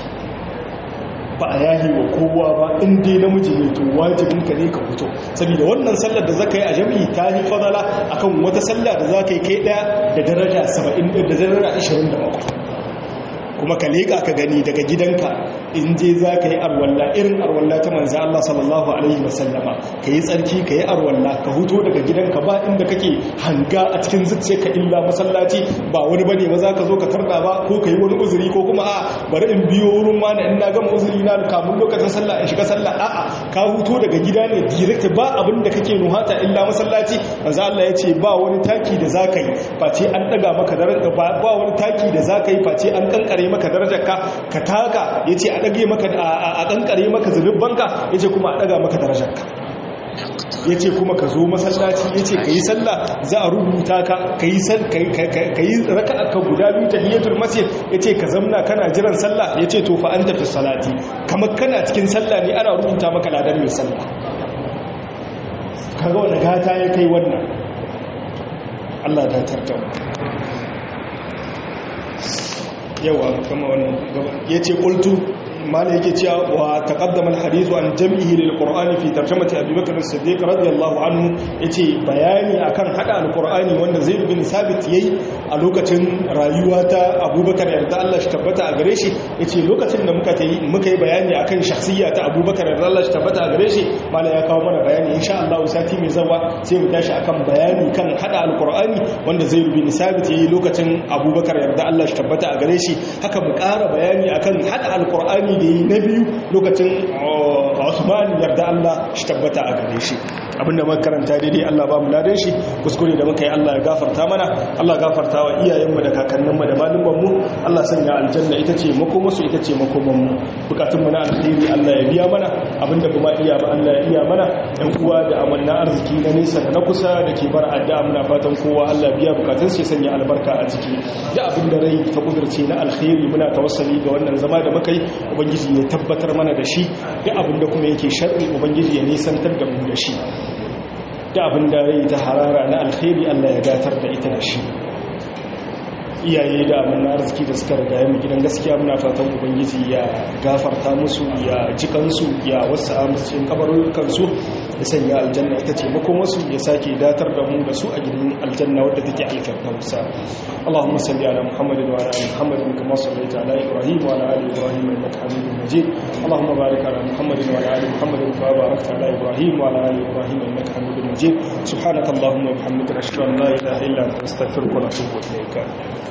ba a yahi wa kowa ba in dai namiji ne to wajibin ka ne ka fito saboda wannan sallar da zaka yi a jami'i ta yi fadala akan wata sallah da zaka yi kai daya da daraja 70 da daraja 27 kuma ka leƙa ka gani daga gidanka in je za ka yi arwalla irin arwalla ta manzo Allah sallallahu alaihi wasallama ka yi tsarki ka yi arwalla ka huto daga gidanka ba inda kake hanga a cikin zuciya ka illa masallaci ba wani bane ba za ka zo ka tarda ba ko ka yi wani uzuri ko kuma a bari in biyo wurin wani in na gama uzuri na kamun lokacin sallah in shiga sallah a'a ka huto daga gida ne direct ba abin da kake nuhata illa masallaci manzo Allah ya ce ba wani taki da za ka yi face an daga maka daraja ba wani taki da za ka yi face an kankare maka darajar ka ka taka yace a dage maka a kankare maka zulubbanka yace kuma a daga maka darajar ka yace kuma ka zo masallaci yace kai sallah za a rubuta ka kai sal kai raka'a ka guda biyu tahiyatul masjid yace ka zamna kana jiran sallah yace to fa anta fi salati kamar kana cikin sallah ne ana rubuta maka ladan mai sallah kaga wannan gata ya kai wannan Allah da tartawa yawa kama wannan gaba yace qultu mala yake cewa wa taqaddama al-hadithu an jam'ihi lil qur'ani fi tarjamati abi bakr as-siddiq radiyallahu anhu yace bayani akan hada al-qur'ani wanda zaid bin sabit yayi a lokacin rayuwa ta abubakar yarda Allah shi tabbata a gare shi yace lokacin da muka tayi muka yi bayani akan shakhsiyya ta abubakar yarda Allah shi tabbata a gare shi mala ya kawo mana bayani insha Allah sati mai zawa sai mu tashi akan bayani kan hada al-qur'ani wanda zaid bin sabit yayi lokacin abubakar yarda Allah shi tabbata a gare shi haka mu ƙara bayani akan hada al-qur'ani da yi na biyu lokacin Usman yarda Allah shi tabbata a gare shi abinda muka karanta daidai Allah ba mu ladan shi kuskure da muka yi Allah ya gafarta mana Allah gafarta wa iyayenmu da kakanninmu da malumanmu Allah sanya aljanna ita ce makomarsu ita ce makomanmu bukatunmu na alkhairi Allah ya biya mana abinda kuma iya ba Allah ya iya mana ɗan uwa da amanna arziki na nesa da na kusa da ke bar addu'a muna fatan kowa Allah biya bukatun sai sanya albarka a ciki da abinda rai ta kudurce na alkhairi muna tawassali ga wannan zama da muka yi ubangiji ya tabbatar mana da shi da abinda kuma yake sharri ubangiji ya nisantar da mu da shi da abin da rai ta harara na alkhairi Allah ya gatar da ita da shi iyaye da abin arziki da suka riga mu gidan gaskiya muna fatan ubangiji ya gafarta musu ya jikansu ya wasu amsacin kabarukansu ya sanya aljanna ita ce makomarsu ya sake datar da mu da su a gidan aljanna wadda take alfirdausa Allahumma salli ala Muhammadin wa ala ali Muhammadin kama sallaita ala Ibrahim wa ala ali Ibrahim innaka Hamidum Majid Allahumma barik ala Muhammadin wa ala ali Muhammadin kama barakta ala Ibrahim wa ala ali Ibrahim innaka Hamidum Majid subhanakallahumma wa bihamdika ashhadu an la ilaha illa anta astaghfiruka wa atubu ilayk